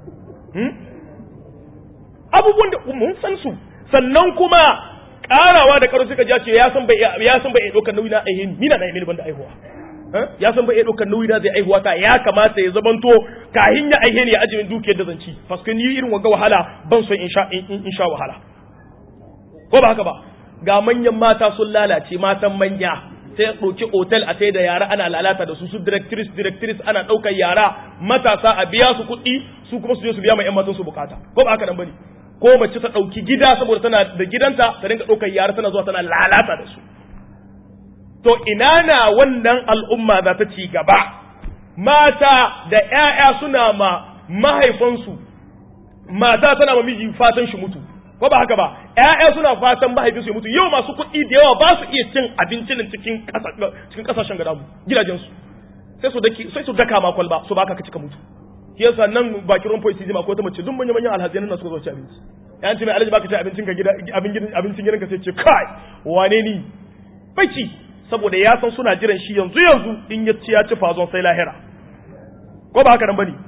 abubuwan da mun san su sannan kuma karawa da karo suka ce ya san bai ya san bai dokar nauyi na aihin ni na na aihin banda aihuwa ya san bai dokar nauyi na zai aihuwa ta ya kamata ya zamanto kahin ya aihe ne ya ajiye dukiyar da zanci paske ni irin wanga wahala ban so in sha in sha wahala ko ba haka ba ga manyan mata sun lalace matan manya sai ya ɗauki otel a sai da yara ana lalata da su su directrice directrice ana ɗaukar yara matasa a biya su kuɗi su kuma su je su biya ma 'yan matan su bukata ko ba haka nan bane ko mace ta ɗauki gida saboda tana da gidanta ta dinga ɗaukar yara tana zuwa tana lalata da su to ina na wannan al'umma za ta ci gaba mata da ‘ya'ya suna ma mahaifansu mata tana ma miji fatan shi mutu ko ba haka ba ƴaƴa suna fatan mahaifinsu ya mutu yau masu kuɗi da yawa ba su iya cin abincin cikin cikin kasashen gada mu gidajensu sai su daki sai su daka ma kwalba su baka ka cika mutu shi yasa nan bakin rumpo isi ma ko ta mace duk manyan manyan alhazai nan suka zo ci abinci yan ce mai alhaji baka ci abincin ka gida abincin gidanka sai ce kai wane ni baki saboda ya san suna jiran shi yanzu yanzu in ya ci ya ci fazon sai lahira ko ba haka nan bane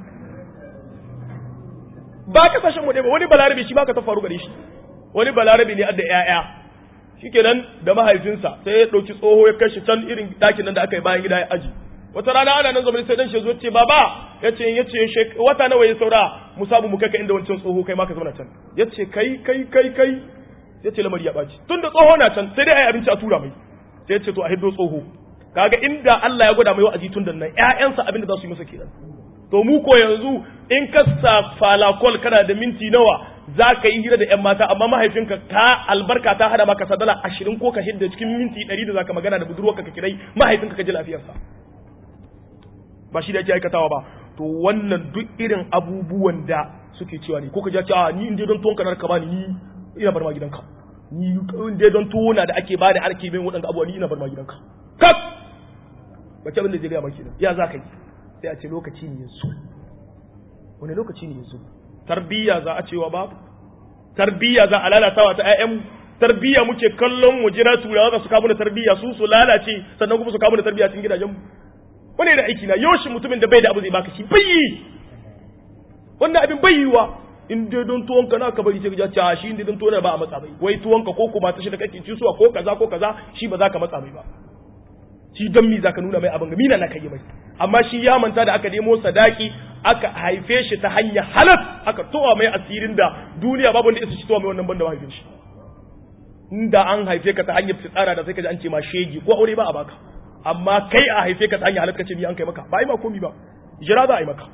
ba kasashen mu ba wani balarabe shi baka ta faru gare shi wani balarabe ne adda ƴaƴa shikenan da mahaifinsa sai ya dauki tsoho ya kashi can irin dakin nan da aka yi bayan gida ya aji wata rana ana nan zama sai dan shi zo ce baba yace yace wata nawa ya saura mu samu mu kaka inda wancan tsoho kai ma ka zauna can yace kai kai kai kai yace lamari ya baci tunda tsoho na can sai dai ai abinci a tura mai sai yace to a hiddo tsoho kaga inda Allah ya gwada mai wa'azi tun da nan ƴaƴansa abin da za su yi masa kenan to mu ko yanzu in ka sa falakol kana da minti nawa za ka yi hira da ƴan mata amma mahaifinka ka albarka ta hada maka sadala ashirin ko ka hidda cikin minti ɗari da za ka magana da budurwarka ka kirai mahaifinka ka ji lafiyarsa ba shi da ake aikatawa ba to wannan duk irin abubuwan da suke cewa ne ko ka ji a ni in dai don tuwon kanar ka bani ni ina bar ma gidanka ni in dai don tuwo na da ake bada arke bin waɗanda abubuwa ni ina bar ma gidanka kak bace abin da zai gaya maki nan ya za ka yi sai a ce lokaci ne yanzu wani lokaci ne yanzu tarbiyya za a cewa babu tarbiyya za a lalatawa ta ƴaƴan tarbiyya muke kallon mu jira turawa za su kawo da tarbiyya su su lalace sannan kuma su kawo da tarbiyya cikin gidajen mu wani da aiki na yoshi mutumin da bai da abu zai baka shi bai wannan abin bai yiwa in dai don tuwon ka na ka bari sai ka ce a shi in dai don tuwon ba a matsa bai wai tuwon ka ko kuma ta shi da kake ci suwa ko kaza ko kaza shi ba za ka matsa mai ba shi don mi zaka nuna mai abin ga mina na kai mai amma shi ya manta da aka nemo sadaki aka haife shi ta hanyar halat aka towa mai asirin da duniya babu wanda isa shi towa mai wannan banda haife shi inda an haife ka ta hanyar fitsara da sai ka ji an ce ma shegi ko aure ba a baka amma kai a haife ka ta hanyar halat kace ni an kai maka ba yi ma komi ba jira za a yi maka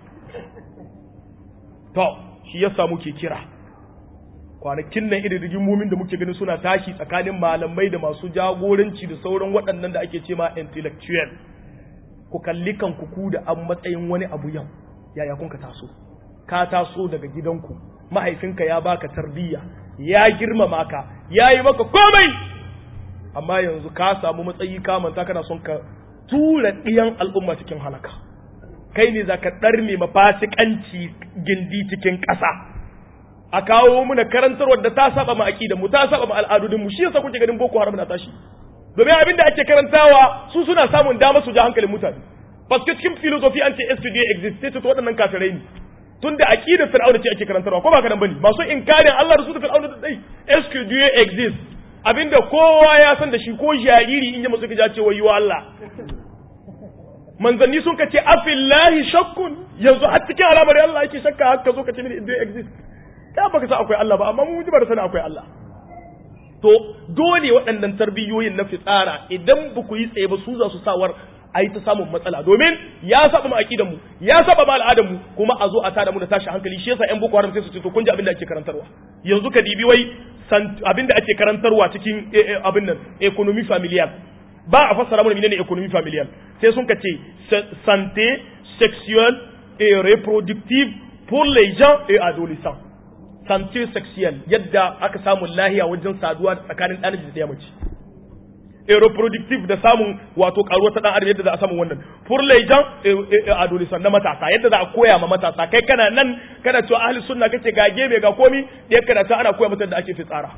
to shi yasa muke kira kwanakin nan irin rigimomin da muke ganin suna tashi tsakanin malamai da masu jagoranci da sauran waɗannan da ake ce ma intellectual ku kalli kanku ku da an matsayin wani abu yau yaya kun ka taso ka taso daga gidanku mahaifinka ya baka tarbiyya ya girmama ka ya yi maka komai amma yanzu ka samu matsayi ka manta kana son ka tura ɗiyan al'umma cikin halaka kai ne za ka ɗarme mafasikanci gindi cikin ƙasa a kawo muna karantarwar da ta saba ma aqida mu ta saba ma al'adudin mu shi yasa kuke ganin boko haram na tashi domin abin da ake karantawa su suna samun dama su ja hankalin mutane paske cikin philosophy an ce SPDA exist sai to waɗannan kafirai ne tunda aqidar fir'auna ce ake karantarwa ko ba ka nan bane masu inkarin Allah da su da fir'auna da dai SPDA exist abinda kowa ya san da shi ko jariri in ya musu ka ce wayo Allah manzanni sun kace afillahi shakkun yanzu har cikin alamar Allah yake shakka haka zo ka ce mini it exist ka baka sa akwai Allah ba amma mun ji ba da sani akwai Allah to dole waɗannan tarbiyyoyin na fitsara idan ba ku yi tsaye ba su za su sawar a yi ta samun matsala domin ya saba mu aqidan mu ya saba mu al'adan mu kuma a zo a tada mu da tashi hankali shi yasa ƴan boko haram sai su ce to kun ji abin da ake karantarwa yanzu ka dibi wai abin da ake karantarwa cikin abin nan economy familial ba a fassara mana menene economy familial sai sun ka ce santé sexuelle et reproductive pour les gens et adolescents santé sexuelle yadda aka samu lahiya wajen saduwa tsakanin ɗan da mace et reproductive da samun wato karuwa ta dan adam yadda za a samu wannan pour les gens et adolescents na matasa yadda za a koya ma matasa kai kana nan kana cewa ahli sunna kace ga gebe ga komi yadda kana ta ana koya mata da ake fitsara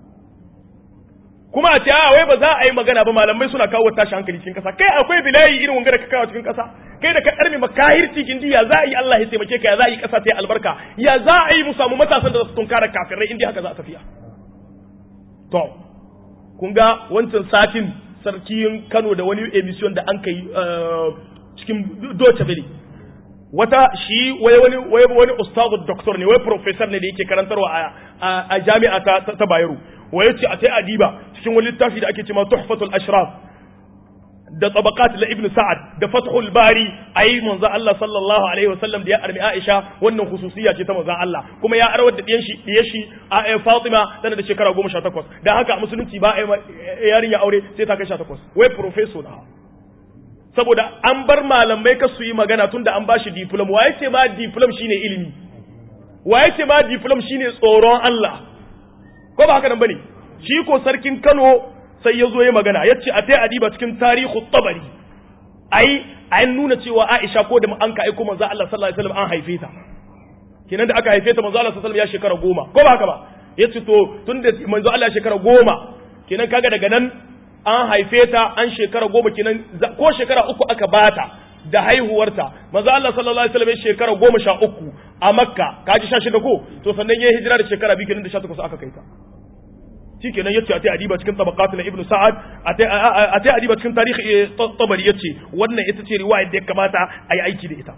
kuma a ce a wai ba za a yi magana ba malamai suna kawo tashi hankali cikin kasa kai akwai bilayi irin wanga da ka kawo cikin kasa kai da ka karmi makahir cikin ya za a yi Allah ya taimake ka ya za a yi kasa ta albarka ya za a yi mu samu matasan da za su tunkara kafirai inda haka za a tafiya to kun ga wancan satin sarkin Kano da wani emission da an kai cikin Deutsche Welle wata shi wai wani wai wani ustazu doctor ne wai professor ne da yake karantarwa a a jami'a ta ta Bayero wai yace a sai adiba cikin wani littafi da ake cewa Tuhfatul Ashraf da tabaqat la ibn Sa'ad da Fathul Bari ayi manzo Allah sallallahu alaihi wasallam da ya armi Aisha wannan khususiyya ce ta manzo Allah kuma ya arwar da diyan shi diyan shi a Fatima tana da shekara 18 dan haka a musulunci ba a yarinya aure sai ta kai 18 wai professor da saboda an bar malamai ka su yi magana tunda an bashi diploma waye ce ma diploma shine ilimi waye ce ma diploma shine tsoron Allah ko ba haka nan bane shi ko sarkin Kano sai ya zo ya magana ya ce a ta adiba cikin tarihu tabari ai an nuna cewa Aisha ko da an ka aiko manzo Allah sallallahu alaihi wasallam an haife ta kenan da aka haife ta manzo Allah sallallahu alaihi wasallam ya shekara goma ko ba haka ba yace to tunda manzo Allah ya shekara goma kenan kaga daga nan an haife ta an shekara goma kenan ko shekara uku aka bata da haihuwarta manzo Allah sallallahu alaihi wasallam ya shekara goma sha uku a Makka kaji sha shida ko to sannan ya hijira da shekara biyu kenan da sha takwas aka kai ta shikenan yace a tai adiba cikin tabaqat na ibnu sa'ad a tai adiba cikin tarihi tabari yace wannan ita ce riwaya da ya kamata a yi aiki da ita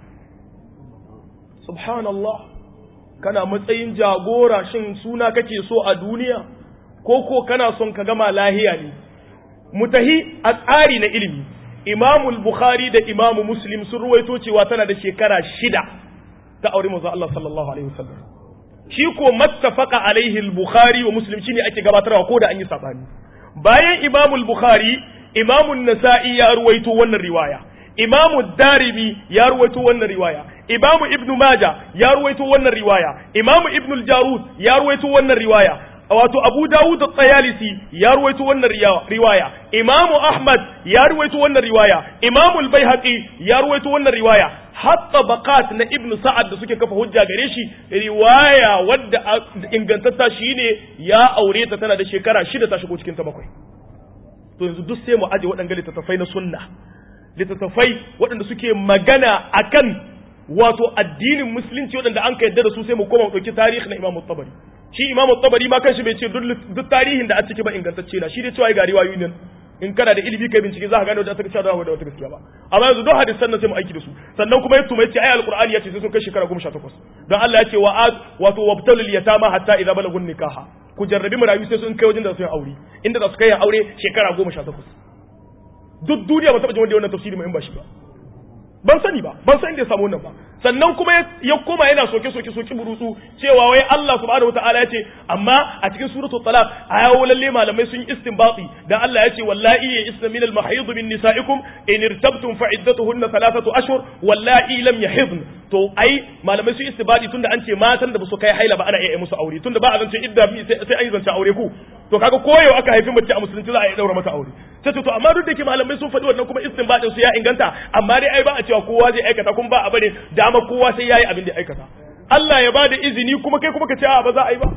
subhanallah kana matsayin jagora shin suna kake so a duniya ko ko kana son ka gama lahiya ne mutahi a tsari na ilimi imamu bukhari da imamu muslim sun ruwaito cewa tana da shekara shida ta aure manzo Allah sallallahu alaihi wasallam shi ko mattafaqa alaihi al-bukhari wa muslim shine ake gabatarwa ko da an yi sabani bayan imamu bukhari imamu nasa'i ya ruwaito wannan riwaya imamu darimi ya ruwaito wannan riwaya imamu ibnu maja ya ruwaito wannan riwaya imamu ibnu al-jarud ya ruwaito wannan riwaya wato abu dawud at-tayalisi ya ruwaito wannan riwaya imamu ahmad ya ruwaito wannan riwaya imamu al-baihaqi ya ruwaito wannan riwaya hatta baqat na ibnu sa'ad da suke kafa hujja gare shi riwaya wadda ingantatta shine ya aure ta tana da shekara shida ta shigo cikin ta bakwai to yanzu duk sai mu aje waɗanda littattafai na sunna littattafai waɗanda suke magana akan wato addinin musulunci waɗanda an ka yadda da su sai mu koma mu ɗauki tarihi na imamu tabari shi imamu tabari ma kanshi bai ce duk tarihin da a ciki ba ingantacce na shi dai cewa ga riwayoyi nan in kana da ilimi kai bincike za ka gane da ta gaskiya da wata gaskiya ba amma yanzu duk hadisan nan sai mu aiki da su sannan kuma yato mai ce ai alqur'ani yace sai sun kai shekara 18 don Allah ya ce wa wato wabtalul yatama hatta idza balagun nikaha ku jarrabi marayu sai sun kai wajen da su aure inda za su kai aure shekara 18 duk duniya ba taɓa jin wanda wannan tafsiri mai in ba shi ba ban sani ba ban san inda ya samu wannan ba sannan kuma ya koma yana soke soke soke burutsu cewa wai Allah subhanahu wataala ya ce amma a cikin suratul talaq ayawo lalle malamai sun yi istinbati dan Allah ya ce wallahi ya isna min al mahid min nisaikum in irtabtum fa iddatuhunna thalathatu ashhur wallahi lam yahidn to ai malamai sun istinbati tunda an ce matan da ba su kai haila ba ana iya musu aure tunda ba a zance idda sai an yi zance aure ku to kaga koyo aka haifi mace a musulunci za a iya daura mata aure sai to amma duk da ke malamai sun faɗi wannan kuma istinbadin su ya inganta amma dai ai ba a cewa kowa zai aikata kuma ba a bane dama kowa sai yayi abin da aikata Allah ya bada izini kuma kai kuma ka ce a ba za a yi ba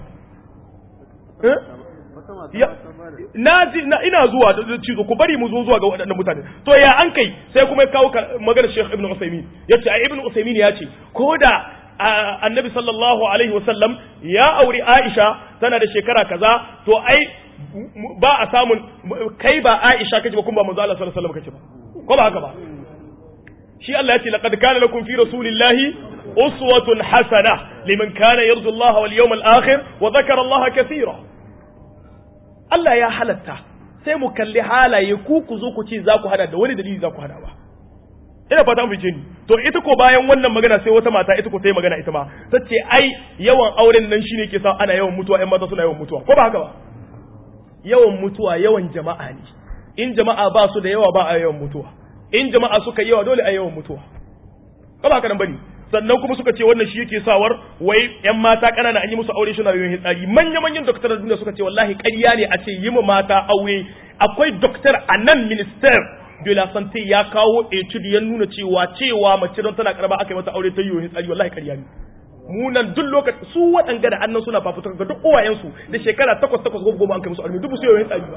na ji na ina zuwa da cizo ku bari mu zo zuwa ga waɗannan mutane to ya an kai sai kuma ya kawo maganar Sheikh Ibn Usaymin yace ai Ibn Usaymin ya ce ko da annabi sallallahu alaihi wasallam ya auri Aisha tana da shekara kaza to ai ba a samun kai ba Aisha kace ba kuma ba manzo Allah sallallahu alaihi wasallam kace ba ko ba haka ba shi Allah ya ce laqad kana lakum fi rasulillahi uswatun hasana liman kana yarju Allah wal yawmal akhir wa dhakara Allah kathira Allah ya halatta sai mu kalli halaye ku ku zo ku ce za ku hada da wani dalili za ku hada ba ina fata mu ni to ita ko bayan wannan magana sai wata mata ita ko ta yi magana ita ma ta ce ai yawan auren nan shine ke sa ana yawan mutuwa ƴan mata suna yawan mutuwa ko ba haka ba yawan mutuwa yawan jama'a ne in jama'a ba su da yawa ba a yawan mutuwa in jama'a suka yawa dole a yawan mutuwa ko ba haka nan bane sannan kuma suka ce wannan shi yake sawar wai ƴan mata ƙanana an yi musu aure suna yawan hitsari manya manyan doktoran duniya suka ce wallahi ƙarya ne a ce yi ma mata aure akwai doktor a nan minister de la santé ya kawo etude ya nuna cewa cewa mace don tana karba aka yi mata aure ta yi yohin tsari wallahi ƙarya ne munan duk lokaci su waɗanga da annan suna fafuta ga duk uwayensu da shekara takwas takwas goma goma an kai musu aure duk su yohin tsari ba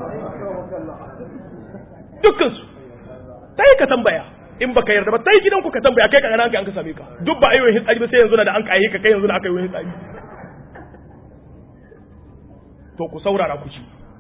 dukkan su ta yi ka tambaya in baka yarda ba ta yi gidanku ka tambaya kai ka gana an ka same ka duk ba a yi yohin tsari ba sai yanzu na da an ka ka kai yanzu na aka yi yohin tsari to ku saurara ku ci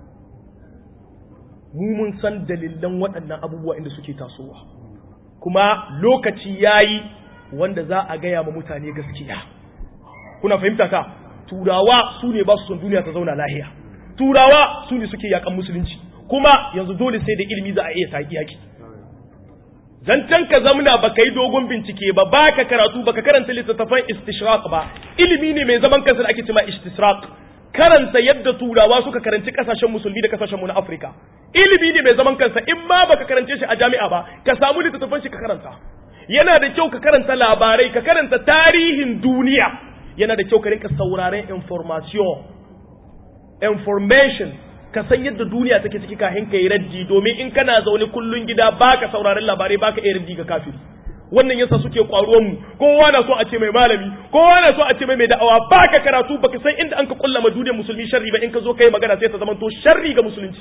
mu mun san dalilan waɗannan abubuwa inda suke tasowa kuma lokaci yayi wanda za a gaya ma mutane gaskiya kuna fahimta ka turawa su ne ba su son duniya ta zauna lahiya turawa su ne suke yakan musulunci kuma yanzu dole sai da ilimi za a iya saki yaki zancen ka zamna baka yi dogon bincike ba baka karatu baka karanta littattafan istishraq ba ilimi ne mai zaman kansa da ake cewa istishraq karanta yadda turawa suka karanci kasashen musulmi da kasashen mu na Afirka ilimi ne mai zaman kansa in ma baka karance shi a jami'a ba ka samu littattafan shi ka karanta yana da kyau ka karanta labarai ka karanta tarihin duniya yana da kyau ka rinka sauraren information information ka san yadda duniya take ciki kafin ka yi raddi domin in kana zaune kullun gida baka sauraren labarai baka iya raddi ga kafiri wannan yasa suke kwaruwan mu kowa na so a ce mai malami kowa na so a ce mai mai da'awa baka karatu baka san inda an ka kullama duniyar musulmi sharri ba in ka zo kai magana sai ta zama to sharri ga musulunci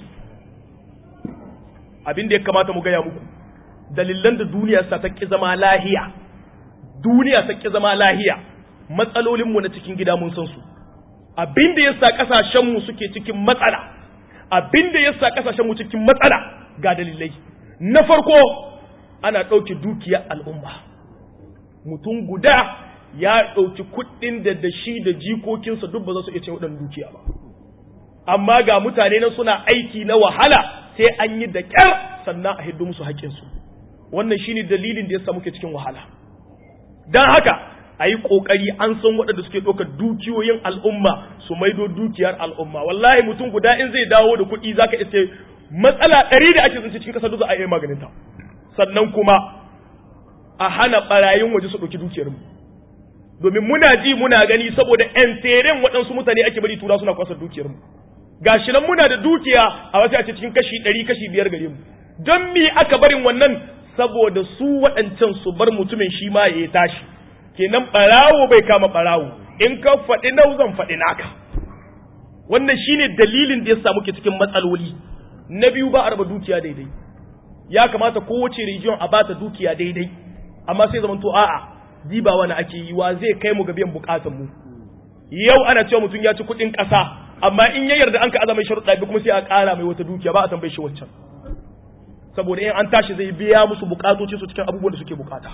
abin da ya kamata mu gaya muku dalilan da duniya sa ta ki zama lahiya duniya ta ki zama lahiya matsalolin mu na cikin gida mun san su abin da yasa kasashen mu suke cikin matsala abin da yasa kasashen mu cikin matsala ga dalilai na farko ana ɗauke dukiyar al'umma mutum guda ya ɗauki kuɗin da da shi da jikokinsa duk ba za su iya cin waɗannan dukiya ba amma ga mutane nan suna aiki na wahala sai an yi da ƙyar sannan a hiddo musu haƙƙinsu wannan shine dalilin da yasa muke cikin wahala don haka a yi ƙoƙari an san waɗanda suke ɗaukar dukiyoyin al'umma su maido dukiyar al'umma wallahi mutum guda in zai dawo da kuɗi zaka iske matsala ɗari da ake zance cikin ƙasar duk za a iya maganinta sannan kuma a hana ɓarayin waje su ɗauki dukiyarmu domin muna ji muna gani saboda ƴan teren waɗansu mutane ake bari tura suna kwasar dukiyarmu gashi nan muna da dukiya a wasu a cikin kashi ɗari kashi biyar gare mu don me aka barin wannan saboda su waɗancan su bar mutumin shi ma ya tashi kenan ɓarawo bai kama ɓarawo in ka faɗi nau zan faɗi naka wannan shine dalilin da ya samu ke cikin matsaloli na biyu ba a raba dukiya daidai ya kamata kowace region a bata dukiya daidai amma sai zaman to a'a diba wani ake yi wa zai kai mu ga biyan bukatun mu yau ana cewa mutum ya ci kuɗin ƙasa amma in ya yarda an ka azama sharuɗa bi kuma sai a ƙara mai wata dukiya ba a tambaye shi wancan saboda in an tashi zai biya musu bukatoci su cikin abubuwan da suke bukata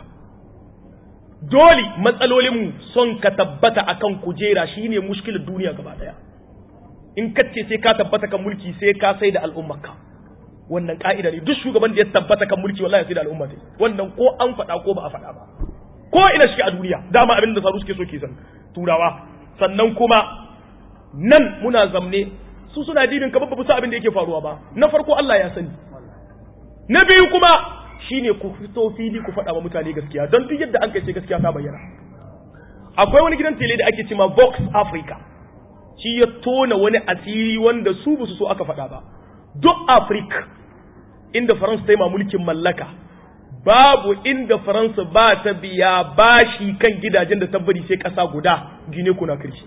dole matsalolin mu son ka tabbata akan kujera shine mushkilar duniya gaba daya in kace sai ka tabbata kan mulki sai ka sai da al'ummarka wannan ka'ida ne duk shugaban da ya tabbata kan mulki wallahi sai da al'umma ta wannan ko an faɗa ko ba a faɗa ba ko ina shi a duniya dama abin da saru suke so ke san turawa sannan kuma nan muna zamne su suna dibin kamar ba su abin da yake faruwa ba na farko Allah ya sani na biyu kuma shine ku fito fili ku faɗa wa mutane gaskiya don duk yadda an kai ce gaskiya ta bayyana akwai wani gidan tele da ake cewa Vox Africa shi ya tona wani asiri wanda su ba su so aka faɗa ba duk Africa inda Faransa ta yi mulkin mallaka babu inda Faransa ba ta biya bashi kan gidajen da ta bari sai ƙasa guda gine kuna kirki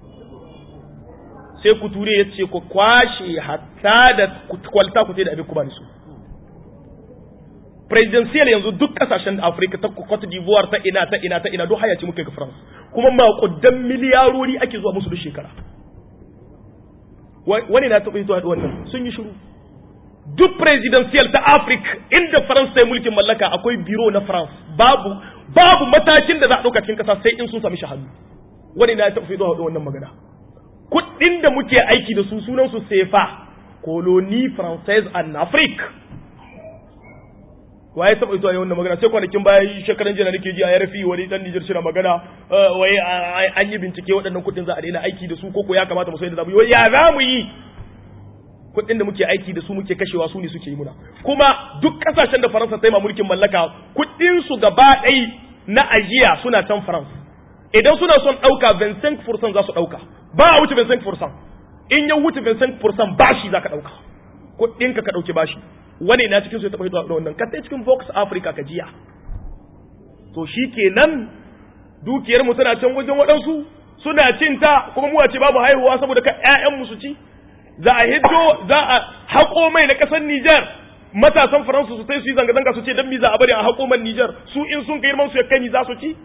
sai ku ture ya ce ku kwashe hatta da kwalta ku da abin ku ba su presidential yanzu duk kasashen Afirka ta Cote d'Ivoire ta ina ta ina ta ina duk hayaci muke ga France kuma makudan miliyarori ake zuwa musu duk shekara wani na taɓa zuwa wannan sun yi shiru duk presidential ta Africa inda France ta yi mulkin mallaka akwai biro na France babu babu matakin da za a ɗauka cikin ƙasa sai in sun sami shahadu wani na taɓa zuwa wannan magana kuɗin da muke aiki da su sunan su sefa colonie française en Afrique waye taba ito yayin wannan magana sai kwanakin baya shekaran jiya nake ji a yarfi wani dan Niger shi na magana wai an yi bincike waɗannan kuɗin za a daina aiki da su koko ya kamata mu sai da zamu yi wai ya za mu yi kuɗin da muke aiki da su muke kashewa su ne suke yi muna kuma duk kasashen da Faransa ta yi ma mulkin mallaka kuɗin su gaba ɗai na ajiya suna can France idan suna son ɗauka 25% za su ɗauka ba a wuce 25% in ya wuce 25% bashi za ka ɗauka kuɗinka ka ɗauki bashi wani na cikin su ya taɓa hito da wannan kasai cikin Vox Africa ka jiya to shi kenan dukiyar mu tana can wajen waɗansu suna cin ta kuma mu ce babu haihuwa saboda ka ƴaƴan mu su ci za a hiddo za a haƙo mai na ƙasar Niger matasan Faransa su sai su yi zanga-zanga su ce dan mi za a bari a haƙo man Niger su in sun kai man su ya kai ni za su ci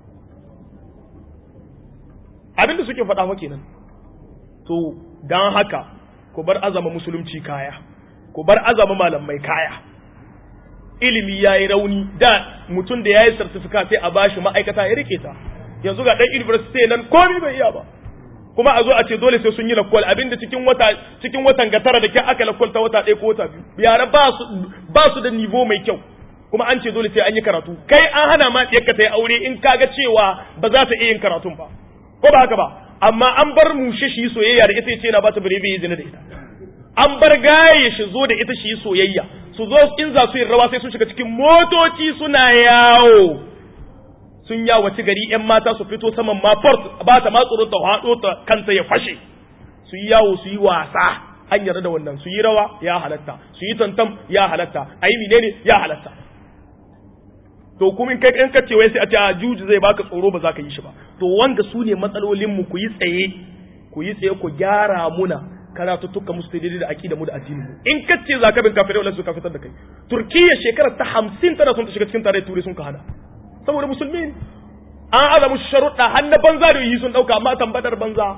abinda suke faɗa fa kenan to dan haka ku bar azama musulunci kaya ku bar azama malamai kaya ilimi ya yi rauni da mutum da ya yi certificate sai a bashi ma'aikata ya rike ta yanzu ga ɗan university nan komi bai iya ba kuma a zo a ce dole sai sun yi lakwal abinda cikin wata cikin watan ga tara da ke aka lakwal ta wata ɗaya ko wata biyu yara ba su ba su da nivo mai kyau kuma an ce dole sai an yi karatu kai an hana ma ɗiyarka ta yi aure in kaga cewa ba za ta iya yin karatun ba ko ba haka ba amma an bar mushe shi soyayya da ita ce na ba ta bare bai zina da ita an bar gaye shi zo da ita shi soyayya su zo in za su yi rawa sai sun shiga cikin motoci suna yawo sun yawaci gari yan mata su fito saman ma port ba ta ma tsoron ta hado ta kanta ya fashe su yi yawo su yi wasa an yarda da wannan su yi rawa ya halatta su yi tantam ya halatta ayi menene ya halatta to kuma in kai kan kace wai sai a ce a juji zai baka tsoro ba za ka yi shi ba to wanda su ne matsalolin mu ku yi tsaye ku yi tsaye ku gyara muna karatuttuka musu daidai da aqida mu da addinin mu in kace za ka bin kafirai wala su ka fitar da kai turkiya shekarar ta 50 tana son ta shiga cikin tare turai sun ka hada saboda musulmi an aza musu sharuɗa har na banza da yi sun dauka amma tambatar banza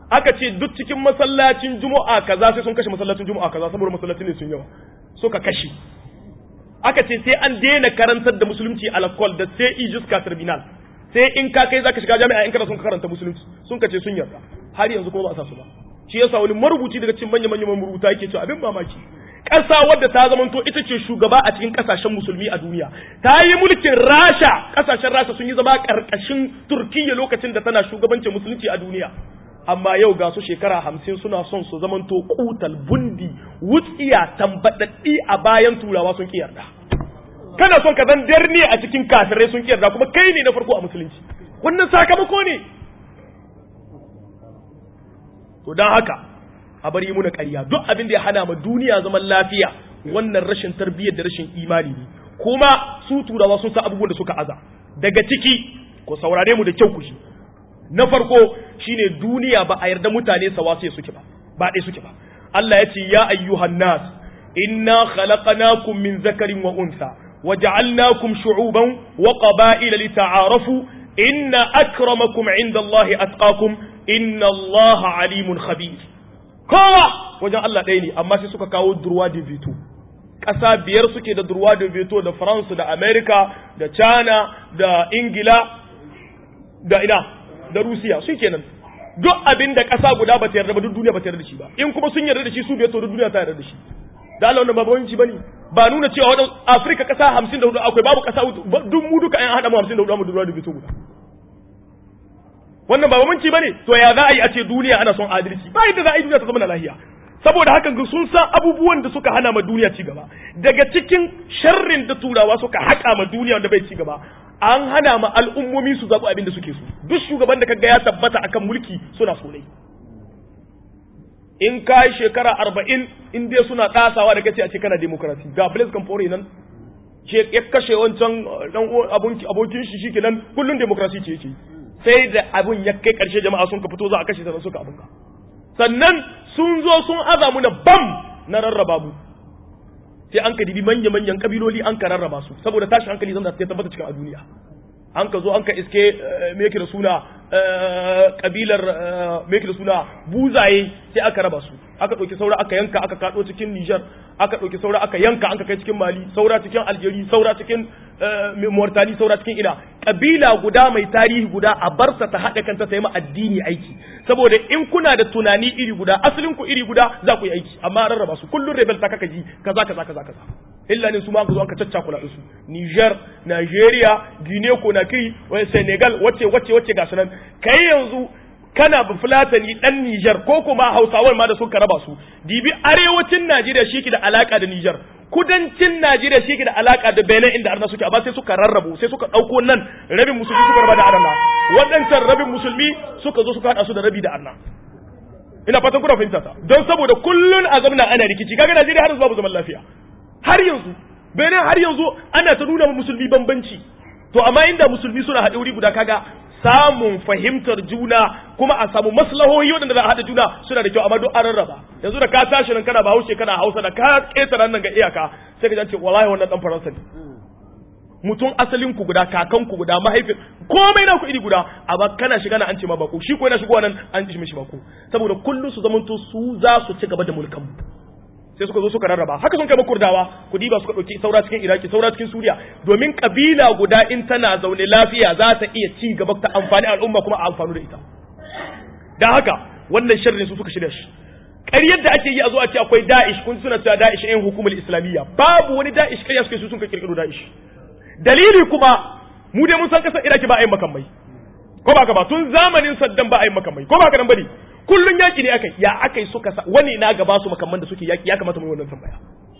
aka ce duk cikin masallacin juma'a kaza sai sun kashe masallacin juma'a kaza saboda masallacin ne sun yawa suka kashe aka ce sai an daina karantar da musulunci alakol da sai ijiska terminal sai in ka kai zaka shiga jami'a in kana sun karanta musulunci sun kace sun yarda har yanzu kuma ba a sa su ba shi yasa wani marubuci daga cikin manya manyan marubuta yake cewa abin mamaki ƙasa wadda ta zamanto ita ce shugaba a cikin ƙasashen musulmi a duniya ta yi mulkin rasha ƙasashen rasha sun yi zama ƙarƙashin turkiyya lokacin da tana shugabancin musulunci a duniya amma yau ga su shekara hamsin suna son su zamanto kutal bundi wutsiya tambaɗaɗɗi a bayan turawa sun ƙi yarda kana son ka zan darni a cikin kafirai sun ƙi yarda kuma kai ne na farko a musulunci wannan sakamako ne to don haka a bari muna ƙarya duk abin da ya hana ma duniya zaman lafiya wannan rashin tarbiyyar da rashin imani ne kuma su turawa sun san abubuwan da suka aza daga ciki ko saurare mu da kyau ku shi na farko shine duniya ba a yarda mutane sawasiya suke ba ba ɗaya suke ba Allah ya ce ya ayyuhan nas inna khalaqnakum min zakarin wa unsa waja'alnakum shu'uban wa qaba'ila lita'arafu inna akramakum 'inda Allah atqakum inna Allah 'alimun khabir kowa wajen Allah ɗaya ne amma sai suka kawo durwa da veto ƙasa biyar suke da durwa da veto da France da America da China da Ingila da ina da Rusiya su kenan duk abin da ƙasa guda ba ta yarda ba duk duniya ba ta yarda da shi ba in kuma sun yarda da shi su biyar to duk duniya ta yarda da shi da Allah wannan ba bawanci bane ba nuna cewa wadan Afirka ƙasa 54 akwai babu ƙasa duk mu duka an hada mu 54 mu durwa da veto guda wannan ba bamanci bane to ya za a yi a ce duniya ana son adalci ba yadda za a yi duniya ta zama na lahiya saboda haka sun san abubuwan da suka hana ma duniya ci gaba daga cikin sharrin da turawa suka haƙa ma duniya wanda bai ci gaba an hana ma al'ummomi su zaɓi abin da suke so duk shugaban da kaga ya tabbata akan mulki suna so ne in ka yi shekara arba'in in dai suna ɗasawa da kace a ce kana demokarasi ga Blaise Compaoré nan ya kashe wancan dan abokin shi shi kenan kullun demokarasi ce yake sai da abun ya kai ƙarshe jama'a sun ka fito za a kashe sannan suka abunka sannan sun zo sun aza mu na bam na rarraba mu sai an ka dibi manya manyan kabiloli an ka rarraba su saboda tashi hankali zan da ta tabbata cikin a duniya an ka zo an ka iske me yake da suna kabilar me yake da suna buzaye sai aka raba su aka ɗauki saura aka yanka aka kaɗo cikin Nijar aka ɗauki saura aka yanka an ka kai cikin Mali saura cikin Algeria saura cikin Mauritania saura cikin ina kabila guda mai tarihi guda a barsa ta haɗa kanta ta yi ma addini aiki saboda in kuna da tunani iri guda asalin ku iri guda za ku yi aiki amma rarraba su kullun rebel ta kaka ji kaza kaza kaza kaza illa ne su ma zo an ka caccakula su Niger Nigeria Guinea Conakry Senegal wacce wacce wacce ga sunan kai yanzu kana ba fulatani dan Niger ko kuma Hausawan ma da suka raba su dibi arewacin Najeriya shi ke da alaka da Niger kudancin Najeriya shi ke da alaka da Benin inda arna suke amma sai suka rarrabu sai suka dauko nan rabin musulmi suka raba da arna waɗancan rabin musulmi suka zo suka hada su da rabi da arna ina fatan kuna fahimta ta don saboda kullun a zamna ana rikici kaga Najeriya har yanzu babu zaman lafiya har yanzu Benin har yanzu ana ta nuna musulmi bambanci to amma inda musulmi suna haɗe wuri guda kaga samun fahimtar juna kuma a samu maslahohi waɗanda za a haɗa juna suna da kyau amma duk an rarraba yanzu da ka tashi nan kana bahaushe kana hausa da ka ƙetare nan ga iyaka sai ka ce wallahi wannan dan faransa ne mutum asalin ku guda kakan ku guda mahaifin komai na ku iri guda amma kana shiga na an ce ma bako shi ko yana shigowa nan an ji mishi bako saboda kullum su zamanto su za su ci gaba da mulkan sai suka zo suka rarraba haka sun kai kurdawa ku diba suka ɗauki saura cikin iraki saura cikin suriya domin kabila guda in tana zaune lafiya za ta iya ci gaba ta amfani al'umma kuma a amfanu da ita da haka wannan sharrin su suka shirya shi ƙaryar da ake yi a zo a ce akwai da'ish kun suna cewa da'ish yan hukumar islamiyya babu wani da'ish ƙarya suke su sun ka kirkiro da'ish dalili kuma mu dai mun san kasar iraki ba a yin makamai ko ba ka ba tun zamanin saddam ba a yin makamai ko ba ka nan bane kullun yaki ne akai ya akai suka sa wani na ga basu makamman da suke yaki ya kamata mu yi wannan tambaya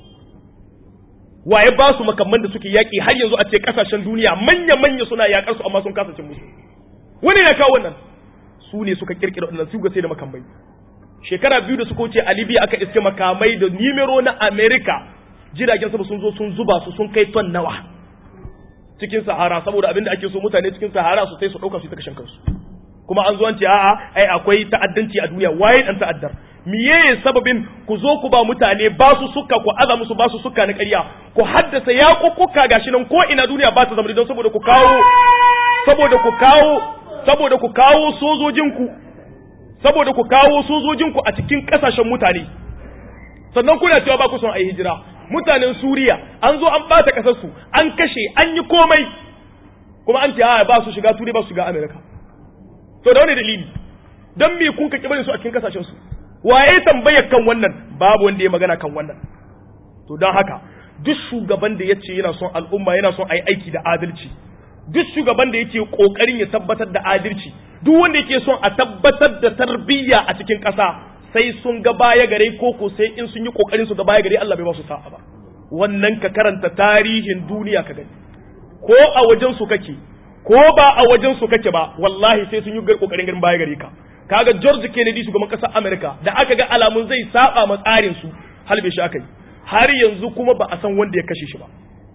waye ba su makamman da suke yaki har yanzu a ce kasashen duniya manya manya suna yakar su amma sun kasa cin musu wani na kawo wannan su ne suka kirkira wannan su ga sai da makamai shekara biyu da suka wuce a Libya aka iske makamai da nimero na America jiragen sama sun zo sun zuba su sun kai ton nawa cikin sahara saboda abinda ake so mutane cikin sahara su sai su dauka su ta kashin kansu kuma an zo an ce a'a ai akwai ta'addanci a duniya waye dan ta'addar miye sababin ku zo ku ba mutane ba su suka ku aza musu ba su suka na ƙarya ku haddasa ya kukkuka gashi nan ko ina duniya ba ta zama don saboda ku kawo saboda ku kawo saboda ku kawo sojojin ku saboda ku kawo sojojinku a cikin kasashen mutane sannan kuna cewa ba ku son a yi hijira mutanen Suriya an zo an bata kasar su an kashe an yi komai kuma an ce a ba su shiga Turai ba su shiga Amerika to da wani dalili dan me kun ka kibarin su a cikin kasashen su waye tambayar kan wannan babu wanda ya magana kan wannan to don haka duk shugaban da yace yana son al'umma yana son a yi aiki da adalci duk shugaban da yake kokarin ya tabbatar da adalci duk wanda yake son a tabbatar da tarbiyya a cikin ƙasa sai sun ga baya gare ko ko sai in sun yi kokarin su ga baya gare Allah bai ba su sa'a ba wannan ka karanta tarihin duniya ka gani ko a wajen su kake ko ba a wajen su kake ba wallahi sai sun yi kokarin ganin baya gare ka kaga George Kennedy shugaban ƙasar America da aka ga alamun zai saba ma tsarin su halbe shi aka yi har yanzu kuma ba a san wanda ya kashe shi ba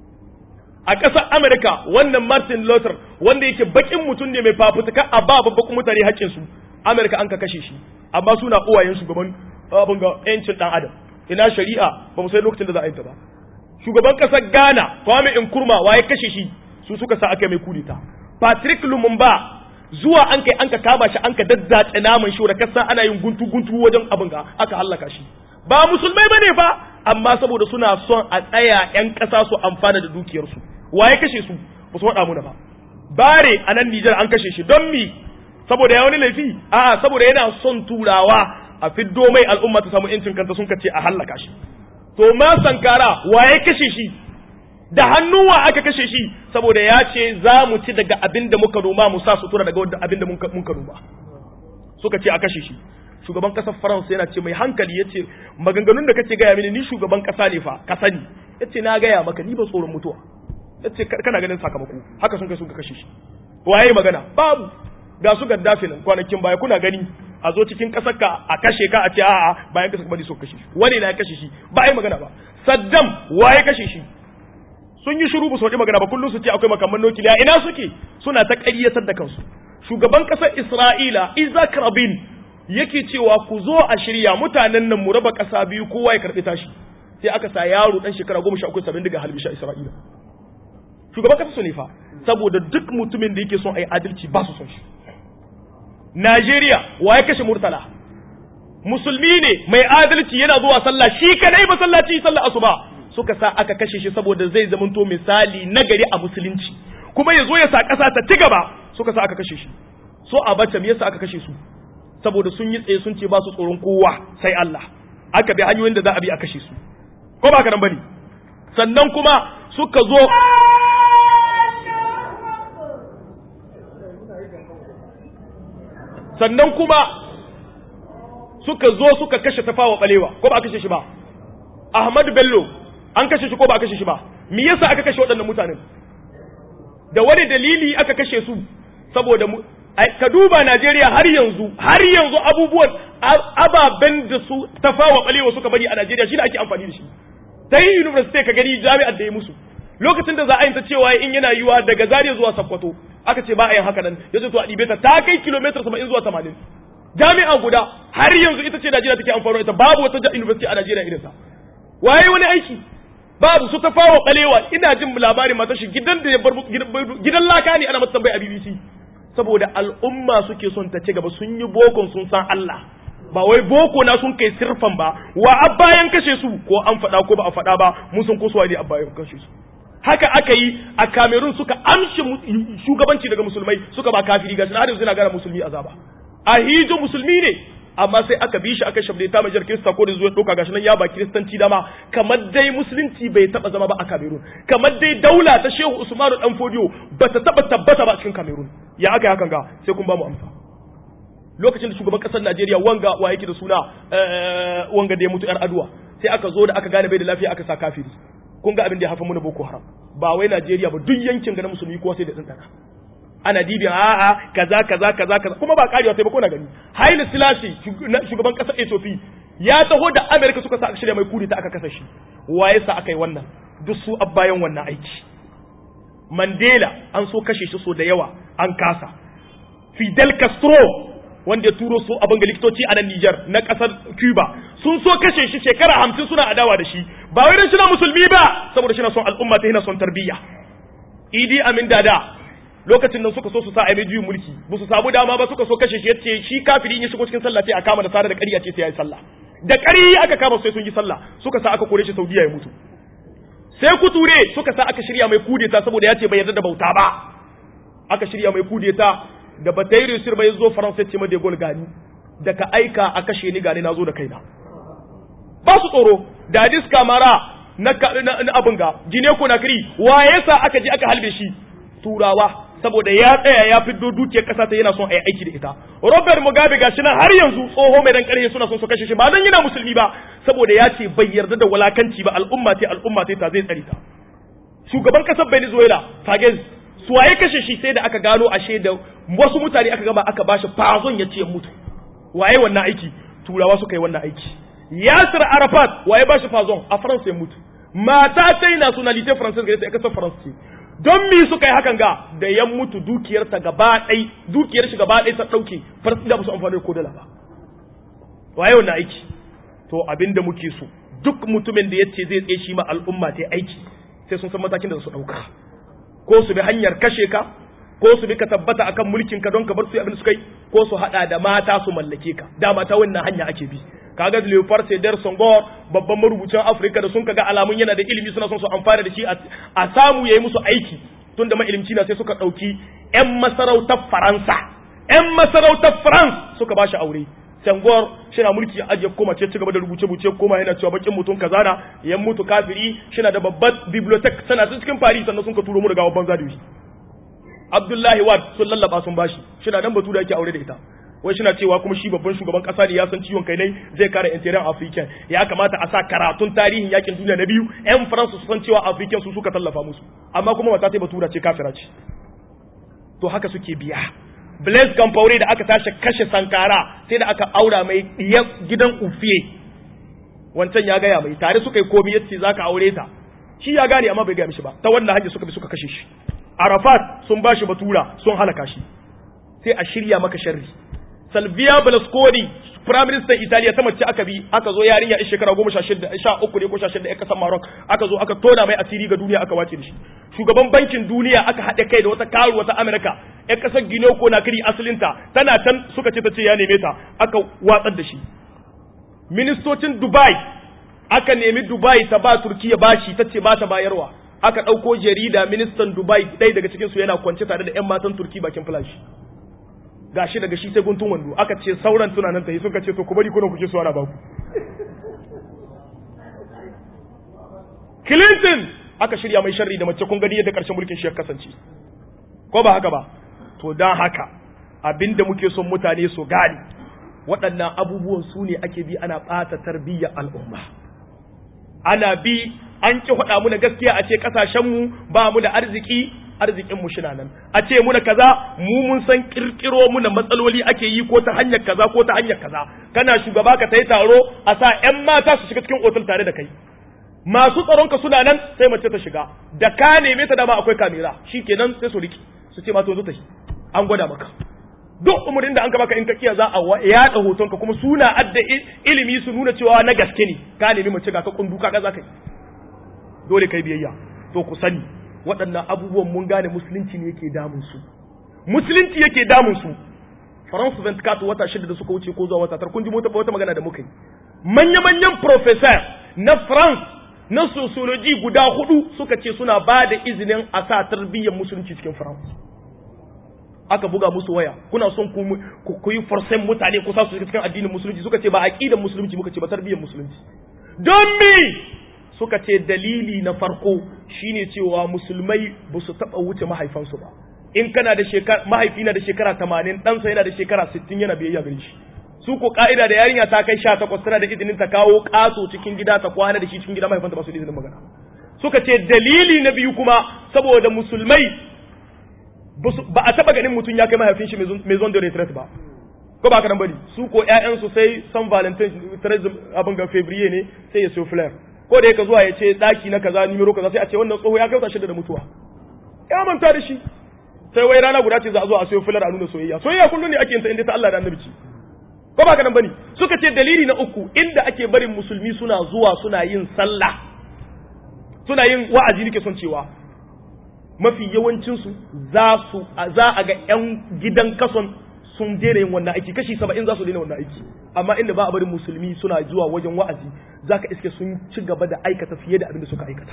a ƙasar Amerika wannan Martin Luther wanda yake bakin mutum ne mai fafutuka a ba babban mutane haƙƙin su Amerika an ka kashe shi amma suna uwayen shugaban abin ga yancin dan adam ina shari'a ba mu sai lokacin da za a yi ta ba shugaban ƙasar Ghana Kwame Nkrumah waye kashe shi su suka sa aka mai kudita Patrick Lumumba zuwa an kai an ka kama shi an ka daddace naman shi da kasa ana yin guntu guntu wajen abin ga aka hallaka shi ba musulmai bane fa amma saboda suna son a tsaya yan ƙasa su amfana da dukiyarsu waye kashe su ba su faɗa muna ba bare a nan Nijar an kashe shi don mi saboda ya wani laifi a'a saboda yana son turawa a fiddo mai al'umma ta samu yancin kanta sun kace a hallaka shi to ma sankara waye kashe shi da hannuwa aka kashe shi saboda ya ce za mu ci daga abin da muka noma mu sa sutura daga wanda abin da muka noma suka ce a kashe shi shugaban kasar faransa yana ce mai hankali ya ce maganganun da kace gaya mini ni shugaban kasa ne fa ka sani ya ce na gaya maka ni ba tsoron mutuwa ya ce kana ganin sakamako haka sun kai sun kashe shi waye magana babu ga su gaddafi nan kwanakin baya kuna gani a zo cikin kasar ka a kashe ka a ce a'a bayan kasar bane so kashe shi wani na ya kashe shi ba ai magana ba saddam waye kashe shi sun yi shiru ba su magana ba kullum su ce akwai makamman nukiliya ina suke suna ta ƙaryatar da kansu shugaban ƙasar isra'ila isaac rabin yake cewa ku zo a shirya mutanen nan mu raba ƙasa biyu kowa ya karɓi tashi sai aka sa yaro ɗan shekara goma sha uku sabin daga halbisha isra'ila shugaban ƙasa su ne fa saboda duk mutumin da yake son a yi adalci ba su son shi najeriya wa ya kashe murtala musulmi ne mai adalci yana zuwa sallah shi kadai masallaci sallah asuba suka sa aka kashe shi saboda zai zamanto misali nagari a musulunci kuma ya zo ya sa ƙasa ta ci gaba suka sa aka kashe shi so a bace me yasa aka kashe su saboda sun yi tsaye sun ce ba su tsoron kowa sai Allah aka bi hanyoyin da za a bi a kashe su ko ba ka nan bane sannan kuma suka zo sannan kuma suka zo suka kashe tafawa balewa ko ba a kashe shi ba Ahmad Bello an kashe shi ko ba a kashe shi ba me yasa aka kashe waɗannan mutanen da wani dalili aka kashe su saboda ka duba Najeriya har yanzu har yanzu abubuwan ababen da su tafawa balewa suka bari a Najeriya shi da ake amfani da shi ta yi university ka gani jami'ar da ya musu lokacin da za a yi ta cewa in yana yiwa daga Zaria zuwa Sokoto aka ce ba a yin haka nan yace to a ɗibe ta ta kai kilomita 70 zuwa 80 jami'a guda har yanzu ita ce Najeriya take amfani da ita babu wata university a Najeriya irin ta waye wani aiki babu su ta fawo kalewa ina jin labarin mata shi gidan da ya bar gidan laka ne ana mata tambayi a BBC saboda al'umma suke son ta ci gaba sun yi bokon sun san Allah ba wai boko na sun kai sirfan ba wa abbayan kashe su ko an faɗa ko ba a faɗa ba mun san ko su ne abbayan kashe su haka aka yi a Cameroon suka amshi shugabanci daga musulmai suka ba kafiri gashi har yanzu na gara musulmi azaba a hijo musulmi ne amma sai aka bi shi aka shabde ta majar kirista ko da zuwa doka gashi nan ya ba kiristanci dama kamar dai musulunci bai taba zama ba a Cameroon kamar dai daula ta Shehu Usmanu dan Fodio bata taba tabbata ba cikin Cameroon ya aka yi hakan ga sai kun ba mu amsa lokacin da shugaban kasar Najeriya wanga wa yake da suna wanga da ya mutu yar aduwa sai aka zo da aka gane bai da lafiya aka sa kafiri kun ga abin da ya hafa mana Boko Haram ba wai Najeriya ba duk yankin ga na musulmi ko sai da tsantana ana dibin a'a kaza kaza kaza kaza kuma ba karewa sai ba ko na gani Haile Selassie shugaban kasar Ethiopia ya taho da America suka sa aka shirya mai kudi ta aka kasa shi waye sa aka yi wannan duk su abbayan wannan aiki Mandela an so kashe shi so da yawa an kasa Fidel Castro wanda ya turo su abin ga likitoci a nan Nijar na kasar Cuba sun so kashe shi shekara hamsin suna adawa da shi ba wai dan shi na musulmi ba saboda shi na son al'umma ta yana son tarbiyya Idi Amin Dada lokacin nan suka so su sa a mai juyin mulki ba su samu dama ba suka so kashe shi yace shi kafiri in ya shigo cikin sallah sai a kama da sare da ƙarya ce sai yayi sallah da ƙari aka kama sai sun yi sallah suka sa aka kore shi Saudiya ya mutu sai kuture suka sa aka shirya mai kudeta saboda ya ce bai yarda da bauta ba aka shirya mai kudeta da batairu sir bai zo faransa ce made gol gani da ka aika a kashe ni gani na zo da kaina ba su tsoro da diska mara na abin ga gine ko na kiri wa yasa aka je aka halbe shi turawa saboda ya tsaya ya fiddo dukiyar kasa ta yana son a yi aiki da ita Robert Mugabe gashi nan har yanzu tsoho mai dan karhe suna son su kashe shi ba dan yana musulmi ba saboda ya ce bai yarda da walakanci ba al'umma ce al'umma ce ta zai tsari ta shugaban kasar Venezuela Fagez su waye kashe shi sai da aka gano ashe da wasu mutane aka gama aka bashi fazon ya ce mutu waye wannan aiki turawa suka yi wannan aiki Yasir Arafat waye bashi fazon a France ya mutu mata ta yi nationalité française gare ta ya kasar France ce don mi suka yi hakan ga da ya mutu dukiyarta gaba ɗai dukiyar shi gaba ɗai ta ɗauke farsi da musu amfani da kodala ba waye wannan aiki to abin da muke so duk mutumin da ya ce zai tsaye shi ma al'umma ta aiki sai sun san matakin da su ɗauka ko su bi hanyar kashe ka ko su bi ka tabbata akan mulkin ka don ka bar su abin da suka yi ko su haɗa da mata su mallake ka da mata wannan hanya ake bi kaga Leopard Sedar Senghor babban marubucin Afirka da sun kaga alamun yana da ilimi suna son su amfana da shi a samu yayi musu aiki tun da mailimci na sai suka dauki ƴan masarautar Faransa ƴan masarautar France suka bashi aure Senghor shina mulki ya ajiye koma ce cigaba da rubuce rubuce koma yana cewa bakin mutum kaza na yan mutu kafiri shina da babbar bibliotheque sana cikin Paris sannan sun ka turo mu daga babban zadawi Abdullahi Wad sun lallaba sun bashi shina dan batu da yake aure da ita wai suna cewa kuma shi babban shugaban kasa ne ya san ciwon kai ne zai kare interior african ya kamata a sa karatun tarihin yakin duniya na biyu yan faransa su san cewa african su suka tallafa musu amma kuma wata ta batura ce kafira ce to haka suke biya blaise gamfaure da aka tashi kashe sankara sai da aka aura mai gidan ufiye wancan ya gaya mai tare suka yi komi yace zaka aure ta shi ya gane amma bai gaya mishi ba ta wannan hanyar suka bi suka kashe shi arafat sun bashi batura sun halaka shi sai a shirya maka sharri Salvia Berlusconi Prime Minister Italiya ta mace aka bi aka zo yarinya a shekara goma sha shida sha uku ne ko sha shida ya kasar Maroc aka zo aka tona mai asiri ga duniya aka wace da shi shugaban bankin duniya aka haɗe kai da wata karu wata Amerika ya kasar Guinea ko Nakiri asalinta tana can suka ce ta ce ya neme ta aka watsar da shi ministocin Dubai aka nemi Dubai ta ba Turkiya bashi ta ce ba ta bayarwa aka ɗauko jarida ministan Dubai ɗaya daga cikinsu yana kwance tare da 'yan matan Turki bakin flash gashi daga shi sai guntun wando aka ce sauran tunanin ta yi suka ce to ku bari kuna kuke so ana baku Clinton aka shirya mai sharri da mace kun gani yadda karshen mulkin shi ya kasance ko ba haka ba to dan haka abinda muke son mutane su gane waɗannan abubuwan su ne ake bi ana ɓata tarbiyyar al'umma ana bi an ki faɗa mu na gaskiya a ce ƙasashenmu ba mu da arziki arzikin mu shi nan a ce muna kaza mu mun san kirkiro muna matsaloli ake yi ko ta hanyar kaza ko ta hanyar kaza kana shugaba ka tayi taro a sa ƴan mata su shiga cikin otal tare da kai masu tsaron ka suna nan sai mace ta shiga da ka neme ta dama akwai kamera shikenan sai su riki su ce ma to zo ta an gwada maka duk umurin da an ka baka in ka kiya za a yaɗa hoton ka kuma suna adda ilimi su nuna cewa na gaske ne ka nemi mace ga ka kundu ka za ka yi dole kai biyayya to ku sani waɗannan abubuwan mun gane musulunci ne yake damun su musulunci yake damun su France 24 wata shida da suka wuce ko zuwa wata tar kun ji wata magana da muka yi manya-manyan professor na France na sociology guda hudu suka ce suna ba da izinin a sa tarbiyyar musulunci cikin France aka buga musu waya kuna son ku yi forcen mutane ku sa su cikin addinin musulunci suka ce ba aqidar musulunci muka ce ba tarbiyyar musulunci don me suka ce dalili na farko shine cewa musulmai ba su taɓa wuce mahaifansu ba in kana da shekara mahaifi na da shekara tamanin ɗansa yana da shekara sittin yana biyayya gare shi su ko ka'ida da yarinya ta kai sha takwas tana da izinin ta kawo ƙaso cikin gida ta kwana da shi cikin gida mahaifanta ba su da izinin magana suka ce dalili na biyu kuma saboda musulmai ba a taɓa ganin mutum ya kai mahaifin shi maison de retraite ba ko ba ka nan bari su ko ƴaƴansu sai san valentine abin ga fevrier ne sai ya siyo flare ko da yake zuwa ya ce daki na kaza nimero kaza sai a ce wannan tsoho ya kauta shida da mutuwa ya manta da shi sai wai rana guda ce za a zo a sayo filar a nuna soyayya soyayya kullum ne ake yin ta inda ta Allah da annabi ce ko ba ka nan bane suka ce dalili na uku inda ake barin musulmi suna zuwa suna yin sallah suna yin wa'azi nake son cewa mafi yawancinsu za su za a ga 'yan gidan kason sun daina yin wannan aiki kashi saba'in za su daina wannan aiki amma inda ba a barin musulmi suna zuwa wajen wa'azi za ka iske sun ci gaba da aikata fiye da abin da suka aikata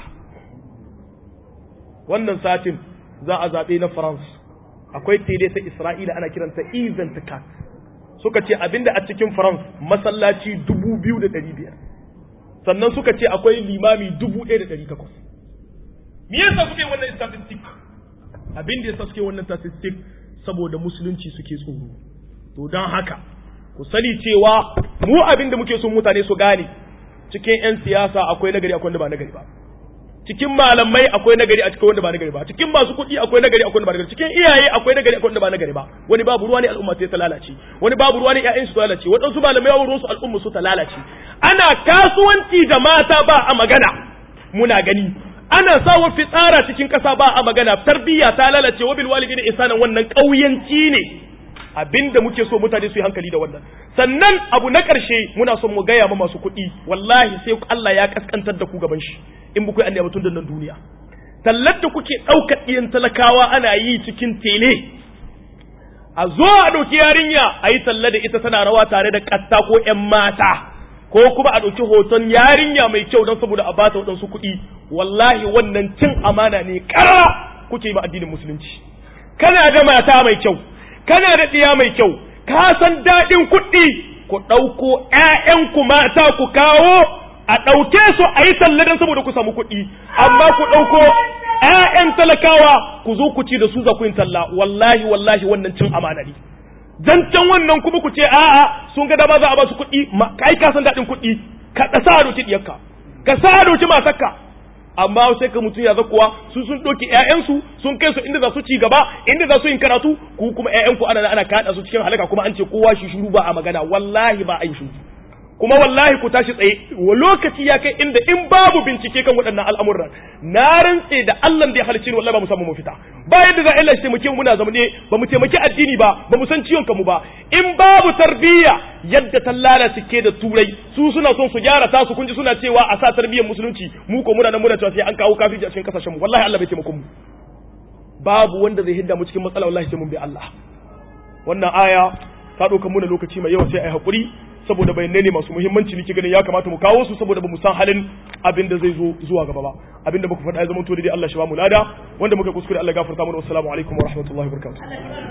wannan satin za a zaɓe na france akwai tele ta isra'ila ana kiranta event cat suka ce abinda a cikin france masallaci dubu biyu da ɗari biyar sannan suka ce akwai limami dubu ɗaya da ɗari takwas me yasa suke wannan statistic abin da yasa suke wannan statistic saboda musulunci suke tsoro to don haka ku sani cewa mu abin da muke son mutane su gane cikin 'yan siyasa akwai nagari akwai wanda ba nagari ba cikin malamai akwai nagari a cikin wanda ba nagari ba cikin masu kuɗi akwai nagari akwai wanda ba nagari cikin iyaye akwai nagari akwai wanda ba nagari ba wani babu ruwa ne al'umma sai ta lalace wani babu ruwa ne ƴaƴan su ta lalace waɗansu malamai babu ruwan su al'umma su ta lalace ana kasuwanci da mata ba a magana muna gani ana sawa fitsara cikin ƙasa ba a magana tarbiyya ta lalace wa bil walidina ihsanan wannan ƙauyanci ne abinda muke so mutane su yi hankali da wannan sannan abu na ƙarshe muna son mu gaya ma masu kuɗi wallahi sai Allah ya kaskantar da ku gaban shi in ba ku yi batun da nan duniya tallar da kuke ɗaukar ɗiyan talakawa ana yi cikin tele a zo a ɗauki yarinya a yi talla da ita tana rawa tare da ƙatta ko ƴan mata ko kuma a ɗauki hoton yarinya mai kyau don saboda a bata waɗansu kuɗi wallahi wannan cin amana ne ƙara kuke yi ma addinin musulunci kana da mata mai kyau kana da ɗiya mai kyau ka san daɗin kuɗi ku ɗauko ‘ya'yanku mata ku kawo a ɗauke su a yi talla don saboda ku samu kuɗi amma ku ɗauko ‘ya'yan talakawa ku zo ku ci da su za ku yin talla wallahi wallahi wannan cin amana ne zancen wannan kuma ku ce a'a sun ga dama za a ba su kuɗi kai ka san daɗin kuɗi ka sa a doki ɗiyarka ka sa a doki matarka amma sai ka mutum ya zakuwa su sun ɗauki ƴaƴansu sun kai su inda za su ci gaba inda za su yin karatu ku kuma ƴaƴanku ana ana kaɗa su cikin halaka kuma an ce kowa shi shuru ba a magana wallahi ba a yi shuru kuma wallahi ku tashi tsaye wa lokaci ya kai inda in babu bincike kan waɗannan al'amuran na rantse da Allah da ya halicci wallahi ba mu samu mafita ba yadda za a Allah shi taimake mu muna zamane ba mu taimaki addini ba ba mu san ciwon kanmu ba in babu tarbiyya yadda ta lalace ke da turai su suna son su gyara tasu kun ji suna cewa a sa tarbiyyar musulunci mu ko muna nan muna cewa sai an kawo kafirci a cikin kasashen mu wallahi Allah bai taimako mu babu wanda zai hidda mu cikin matsala wallahi sai mun bi Allah wannan aya ta ɗauka muna lokaci mai yawa sai ai hakuri saboda bayanai ne masu muhimmanci nake ganin ya kamata mu kawo su saboda ba mu san halin abin da zai zo zuwa gaba ba abin da muka faɗa ya zama to dai Allah shi ba mu lada wanda muka kuskure Allah gafarta mana wassalamu alaikum wa rahmatullahi wa barakatuh